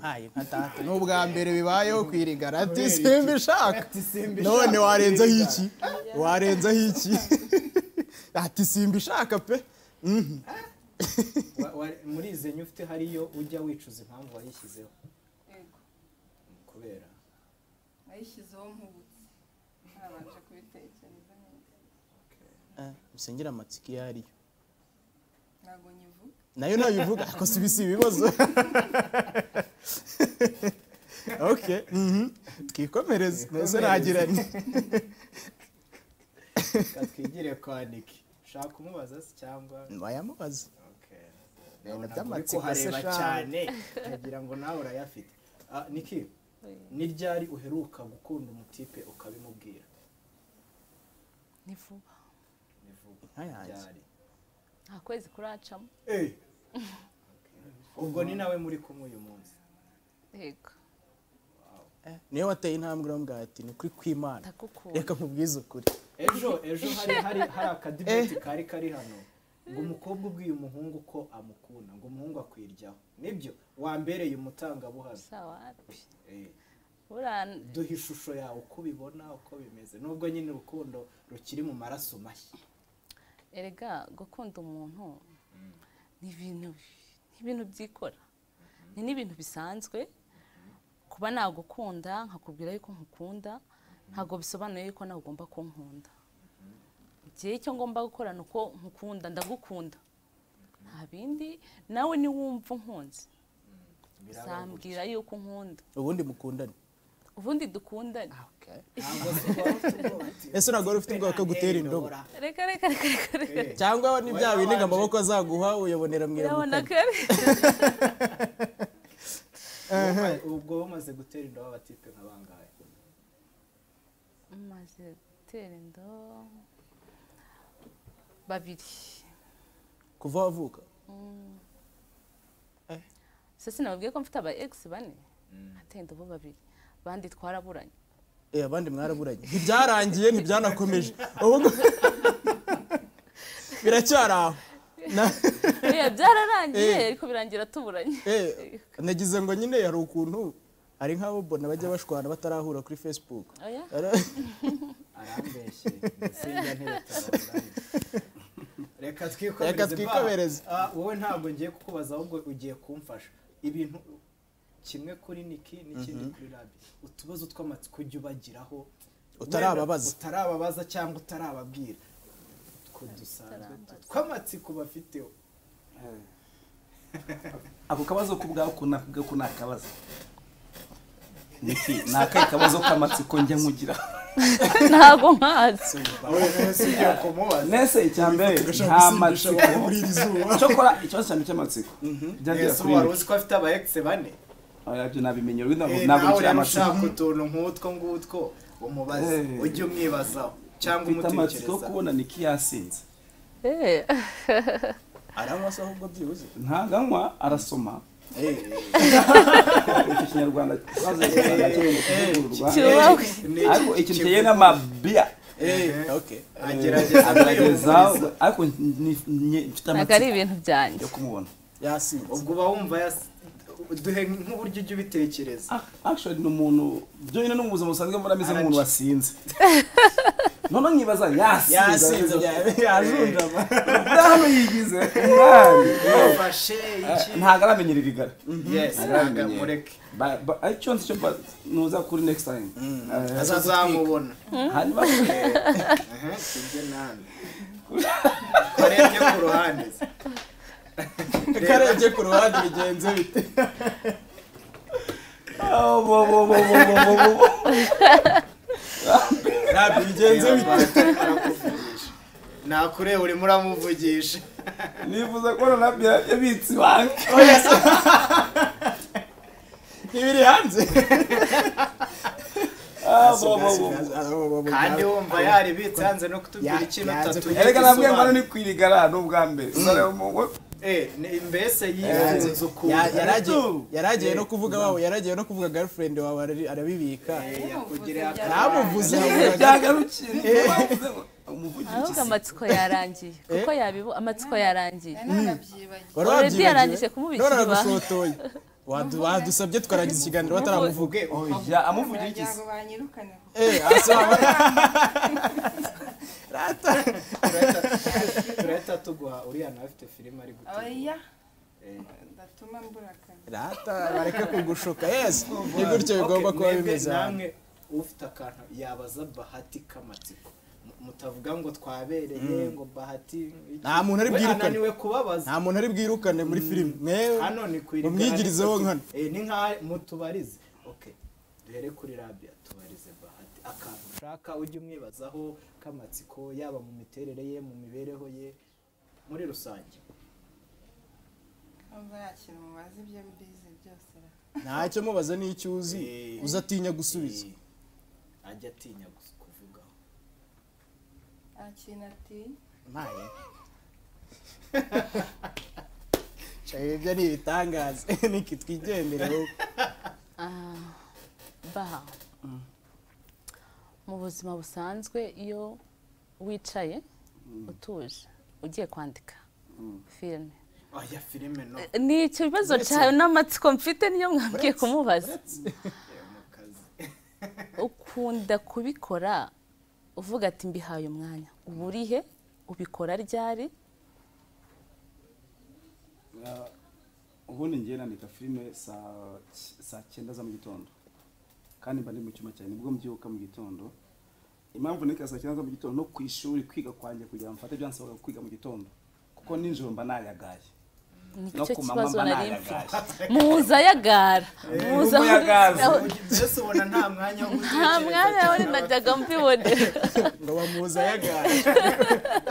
hayi nka tata ni ubwa mbere bibayeho kwirigara ati Kubera iki? simbishaka ati simbishaka none warenzeho kwirigara. iki warenzeho iki ati simbishaka pe Mhm. Wa- wa- muri izi enye ufite hariyo ujya wicuza impamvu wayishyizeho yego kubera nayishyizeho nkubutse ntabanje kubitekereza neza Eh, musengere amatsiko iyo ariyo ntabwo nyivuga nayo nayo ivuga ariko si bisi ibibazo okay mhm. twikomereze nose nagira nti reka twigire kwandika ushaka kumubaza se cyangwa wayamubaza Okay. ibintu Ntabwo uri by'amatsiko se kuhareba cyane cyane nkagira ngo nawe urayafite Ah, niki ni ryari uheruka gukunda umutipe ukabimubwira ni vuba Ni vuba. Nka yanjye. Ryari? nta kwezi kuracamo Eh. ubwo ni nawe muri kumwe uyu munsi yego niyo wateye intambwe uramugaye ati ni ukuri kw'imana ndagukunda reka nkubwize ukuri ejo ejo hari hari hari akadibeti kari kari hano ngo umukobwa ubwiye umuhungu ko amukunda ngo umuhungu akwiryaho nibyo wambereye umutangabuhamya gusa wapi Eh, burana duha ishusho yawe uko ubibona uko bimeze nubwo nyine urukundo rukiri mu maraso mashya erega gukunda umuntu ni ibintu ni ibintu byikora ni n'ibintu bisanzwe kuba nagukunda nkakubwira yuko nkukunda ntabwo bisobanuye yuko nawe ugomba kunkunda igihe icyo ngomba gukora ni uko nkukunda ndagukunda nta bindi nawe niwumva unkunze uzambwira yuko unkunda ubundi mukundane ubundi dukundane ntabwo se uba ufite ubwoba ati, ese ntabwo wari ufite ubwoba ko gutera indobo "Ndora." reka reka reka reka reka Eh, cyangwa ni bya bindi ngo amaboko azaguha uyabonera mu urabona iramukanya ko ubwo bamaze gutera indobo abatipe nka bangahe maze gutera inda babiri kuva wavuka sese nababwiye ko mfite aba egisi bane hateye indobo babiri bandi twaraburanye Eh, abandi mwaraburanye ntibyarangiye ntibyanakomeje ahubwo biracyari aho Na- Oya, byararangiye Eh. ariko birangira tuburanye Eh, nagize ngo nyine hari ukuntu hari nk'abo bona bajya bashwana batarahura kuri facebook oya Ara- arambeshye sinjya ntiretabara reka Reka twikomereze twikomereze. ba. Ah, wowe ntabwo ngiye kukubaza ahubwo ugiye kumfasha ibintu kimwe kuri niki n'ikindi kuri rabi utubazo tw'amatsiko ujya ubagiraho Utarababaza. wenda utarababaza cyangwa utarababwira utwo dusanzwe tw'amatsiko bafite ako kabazo kubwaho kunaka ko ni akabazo niki ni akahe kabazo k'amatsiko njya nkugira ntabwo nkazi sinjya kumubaza nese icya mbere nta matsiko cyokora ikibazo cyane cy'amatsiko byagiye Ese kuri wari niki uzi ko afite aba egisi bane oya byo nabimenye ubu ntabwo Eh, ntabwo nawe ngira rero amatsiko ushaka utuntu nk'utwo ngutwo umubaze Eh. ujye umwibazaho cyangwa mfite amatsiko yo umutekereza kubona niki yasinze Eh. aranywa se ahubwo byibuze ntaganywa arasoma iki kinyarwanda twaze kuvugururwa Kibaho. ariko ikintu kigiye n'amabiya okay agerageza agerageza kwiyumviriza. ariko ni- ni- mfite ntabwo ari amatsiko ibintu byanjye yo kumubona yasinze ubwo uba wumva yas- duhe nk'uburyo ujya ubitekereza Ah, actually ni umuntu byonyine no mu buzima busanzwe mbona ameze nk'umuntu wasinze noneho nkibaza yasinze yasinze bya- yajunjama buriya hano yigize umwari ufashe iki ntabwo aramenyera irigara yes ntabwo amureke Ba- ba- aricyo nzi cyo ba- nuza kuri next time Eh, azamubona hanyuma Aha, sinjye nawe karebye ku ruhande se. karebye ku ruhande bigenze bite Oh, bo, bo, bo, bo, bo, bo, bo, bo. ntabwo bigenze Reba, bite arimo arakuvugisha. nakureba urimo uramuvugisha nifuza kubona nabyo yabitse ibanga ntibiri hanze Ah, bo, bo, bo, bo. kandi wumva yaribitse hanze no kutubwira Ya- ikintu yanze utatu erega nabwiye ngo hano ni ku irigara ni ubwa mbere Uzareba umuntu- Eh, ni- mbese yifunze Ya- ukuntu yaragiye yaragiye no kuvuga wawe yaragiye no kuvuga girlfriend wawe arari- arabibika Eh, yakugiriye aka- ntamuvuze byagarukiye umuvugizi ahubwo amatsiko yarangiye kuko yabibu amatsiko yarangiye Eh, none abyibagiwe wari Already wabyibagiwe? yarangije kumubikira. none aragushotoye Wadu- wadusabye tukarangiza ikiganiro bataramuvuga uvuge oya amuvugira baragira ikizi ngo banyirukane Eh, hasi waba- turahita tuguha uriya nawe afite filime ari gutegura oya Eh. ndatuma mbura akazi rata bareke kugushuka yes ni gutyo bigomba Okay, kuba mwebwe bimeze hano namwe ufite akantu yabaza bahati k'amatsiko mu- mutavuga ngo twabereye ngo bahati iki. Nta muntu ari We bwirukane. ananiwe kubabaza nta muntu ari bwirukane muri filime mwewe hano ni ku iriba umwigirizeho nkana Eh, ni nka mutubarize okay duhere kuri rabi atubarize bahati akantu ushaka ujye umwibazaho k'amatsiko yaba mu miterere ye mu mibereho ye muri rusange Urumva yakira umubazi ibyo bize byose ra- ntacyo mubaza n'icyo uzi Eh. uzatinya gusubiza Eh, ajya atinya gus- kuvugaho nta kintu atinya ntaye ibyo ni ibitangaza niki twigendereho baha mu buzima busanzwe iyo wicaye utuje ugiye kwandika filime aya filime no ni icyo bibazo cyawe n'amatsiko mfite niyo mwabwiye kumubaza eh, mu kazi ukunda kubikora uvuga ati mbihaye umwanya uba uri he ubikora ryari Ah, ubundi ngiye nandika filime saa ki- saa cyenda za mu gitondo kandi mba ndi mu cyumba cyane nibwo mbyuka mu gitondo impamvu nika saa cyenda za mu gitondo no ku ishuri kwiga kwanjye kugira ngo mfate byansaba kwiga mu gitondo kuko ninjoro mba nayagaye No nicyo ku manywa kibazo mba nari nayagaye. mfite muza yagara muza umuyaga. aho- mbese ubona nta mwanya wo nta mwanya wari najyaga mbibonera ngo bamuza yagaye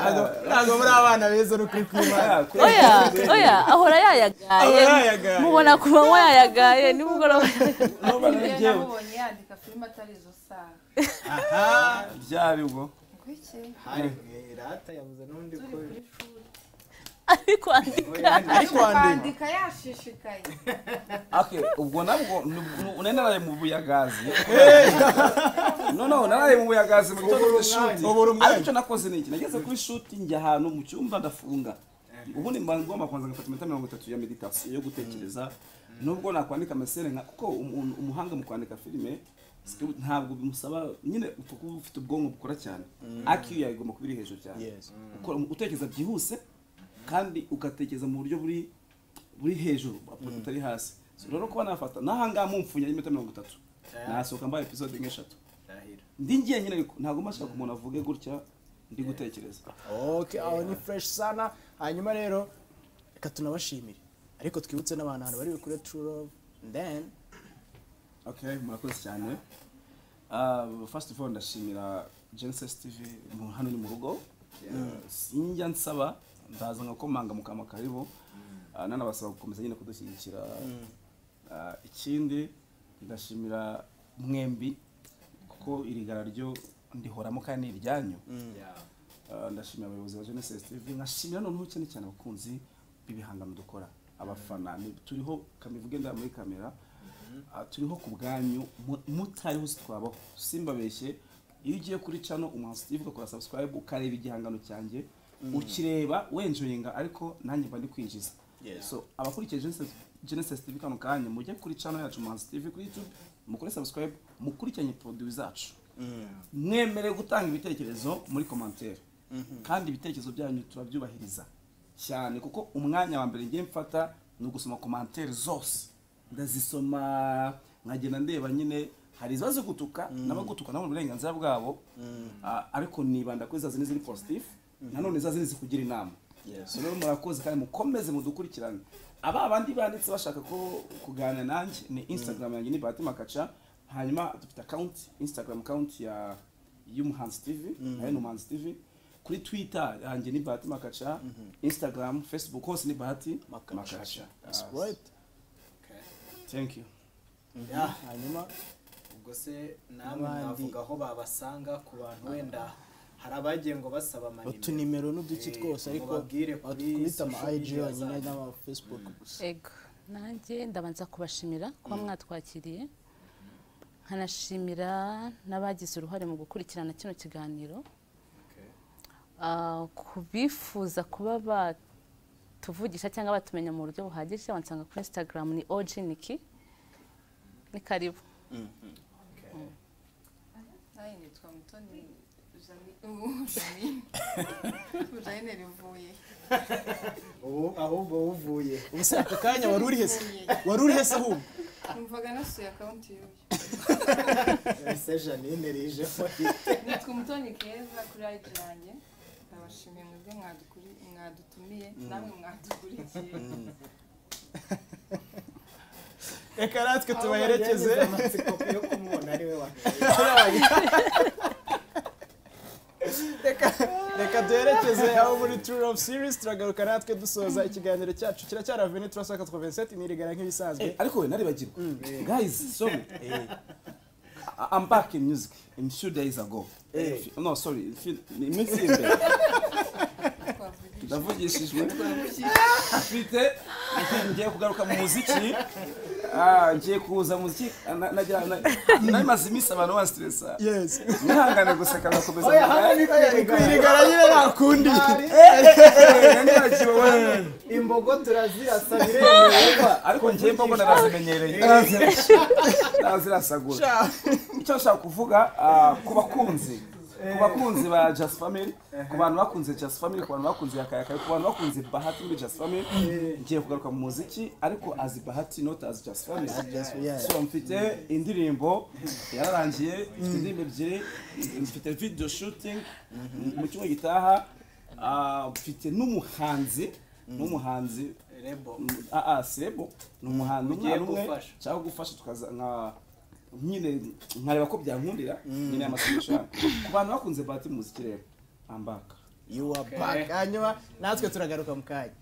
Ntabwo- ntabwo muri abana beza no kuri kwimana Ah, kubera- oya oya ahora yayagaye Ahora yayagaye. mubona ku manywa yayagaye nimugoroba Numva ari Njyewe jyewe. namubonye yandika filime atari izo saha byari ubwo ngo iki hari eh, rata yabuze n'undi turi ko kuri shuri ari kwandika ari kwandika kwandika yashishikaye Okay, ubwo nabwo nubwo- unanaraye mu buyagazi noneho unanaraye mu buyagazi mu gitondo cy'ishuri ubura ariko umwanya icyo nakoze ni iki nageze kuri shuti njya ahantu mu cyumba ndafunga ubundi mba ngomba kubanza ngafata iminota mirongo itatu ya meditasiyo yo gutekereza nubwo nakwandika mesere nka kuko umuntu- umuhanga mu kwandika filime script ntabwo bimusaba nyine utu- kuba ufite ubwonko bukora cyane akiyo yawe igomba kuba iri hejuru cyane Yes. ukora utekereza byihuse kandi ugatekereza mu buryo buri buri hejuru butari hasi So rero kuba nafata n'ahangaha mumfunya iminota mirongo itatu nasohoka mbaye episode nk'eshatu arahira ndi ngiye nyine ariko ntabwo mashaka umuntu avuge gutya ndi gutekereza okay aho ni fresh sana hanyuma rero reka tunabashimire ariko twibutse n'abantu ahantu bari bukure true love then okay murakoze cyane Uh, first of all ndashimira genesis tv mu- hano ni mu rugo Uh, sinjya nsaba ndaza ngakomanga mu kama karibu Uh, nanabasaba gukomeza nyine kudushyigikira Uh, ikindi ndashimira mwembi kuko iri gara ryo ndihoramo kandi ni iryanyu Yeah. Uh, ndashimira abayobozi ba Genesis TV nkashimira noneho cyane cyane abakunzi b'ibihangano dukora abafana ni- turiho kamivuge ndaba muri kamera uh, turiho ku bwanyu mu- mutariho twabaho simbabeshye iyo ugiye kuri channel umuhanzi Steve ugakora subscribe ukareba igihangano cyanjye ukireba wenjoyinga ariko nanjye mba ndi kwinjiza so abakurikiye Genesis- Genesis TV kano kanya mujye kuri channel yacu umuhanzi TV kuri YouTube mukore subscribe mukurikiranye produit zacu mwemerewe gutanga ibitekerezo muri komantere kandi ibitekerezo byanyu turabyubahiriza cyane kuko umwanya wa mbere ngiye mfata ni ugusoma komantere zose ndazisoma nkagenda ndeba nyine hari iziba zigutuka n'abagutuka nabo ni uburenganzira bwabo Ah, ariko nibanda kuri za zindi ziri positive nanone za zindi zikugira inama So rero murakoze kandi mukomeze mudukurikirane aba bandi banditse bashaka ko kuganira nanjye ni instagram yanjye ni bahati makaca hanyuma dufite akawunti instagram akawunti ya y'umuhanzi tv nayo ni umuhanzi tv kuri twitter yanjye ni bahati makaca instagram facebook hose ni bahati makaca Yes. right Okay. thank you Yeah. hanyuma ubwo se namwe N'abandi. mwavuga aho babasanga ku bantu wenda hari abagiye ngo basaba amanimero utunimero n'uduki Eh, twose ariko mubabwire kuri twita ama social IG media yonyine zanyu. n'ama Facebook gusa ego nanjye ndabanza kubashimira kuba mwatwakiriye nkanashimira n'abagize uruhare mu gukurikirana kino kiganiro Ah, ku bifuza kuba batuvugisha cyangwa batumenya mu buryo buhagije wansanga kuri instagram ni oji niki ni karibu nawe nitwa mutoni Jami- ubu Jamine. Ubu Jamine rivuye ubu ahubwo uvuye ubu se aka kanya wari urihe se Rivuye. wari urihe se ahubwo numvaga nasuye akawunti y'uyu ese janine rijeho nitwe umutoni keza kuri ayidi yanjye ndabashimiye mwebwe mwadukuri- mwadutumiye namwe mwadukurikiye reka natwe tubaherekeze amatsiko yo kumubona ari we wamenya reka reka duherekeze aho muri True Love Series turagaruka natwe dusoza ikiganiro cyacu kiracyari Avenue Turasa 87 nirigara nk'ibisanzwe Eh, ariko we naribagirwa guys sorry Eh, I- I'm back in music in few days ago Eh. no sorry in few- ni iminsi iri imbere ndavugishijwe mfite ngiye kugaruka mu muziki Ah, ngiye kuza mu muziki Na- nagira- na- nari maze iminsi abantu bansitiresa yes mwihangane gusa kagakomeza oya hamwe niko yarigara nirigara nyine nakundi imbogo turazirasa biremewe ariko ngiye mbona narazimenyereye nazirazirasagura icyo nshaka kuvuga ah, ku bakunzi ku bakunzi ba Just Family ku bantu bakunze Just Family ku bantu bakunze yakayakaye ku bantu bakunze Bahati muri Just Family ngiye kugaruka mu muziki ariko azi Bahati not as Just Family so mfite indirimbo yararangiye mfite indirimbo ebyiri mfite video shooting mu cyumweru gitaha ah, mfite n'umuhanzi n'umuhanzi rebo aa sebo ni umuhanzi umwana umwe gufasha. cyangwa gufasha tukaza nka nyine nkareba ko byankundira nyine amasomo yanyu ku bantu bakunze bahati mu muziki rero ambaka you are back hanyuma natwe turagaruka mu kanya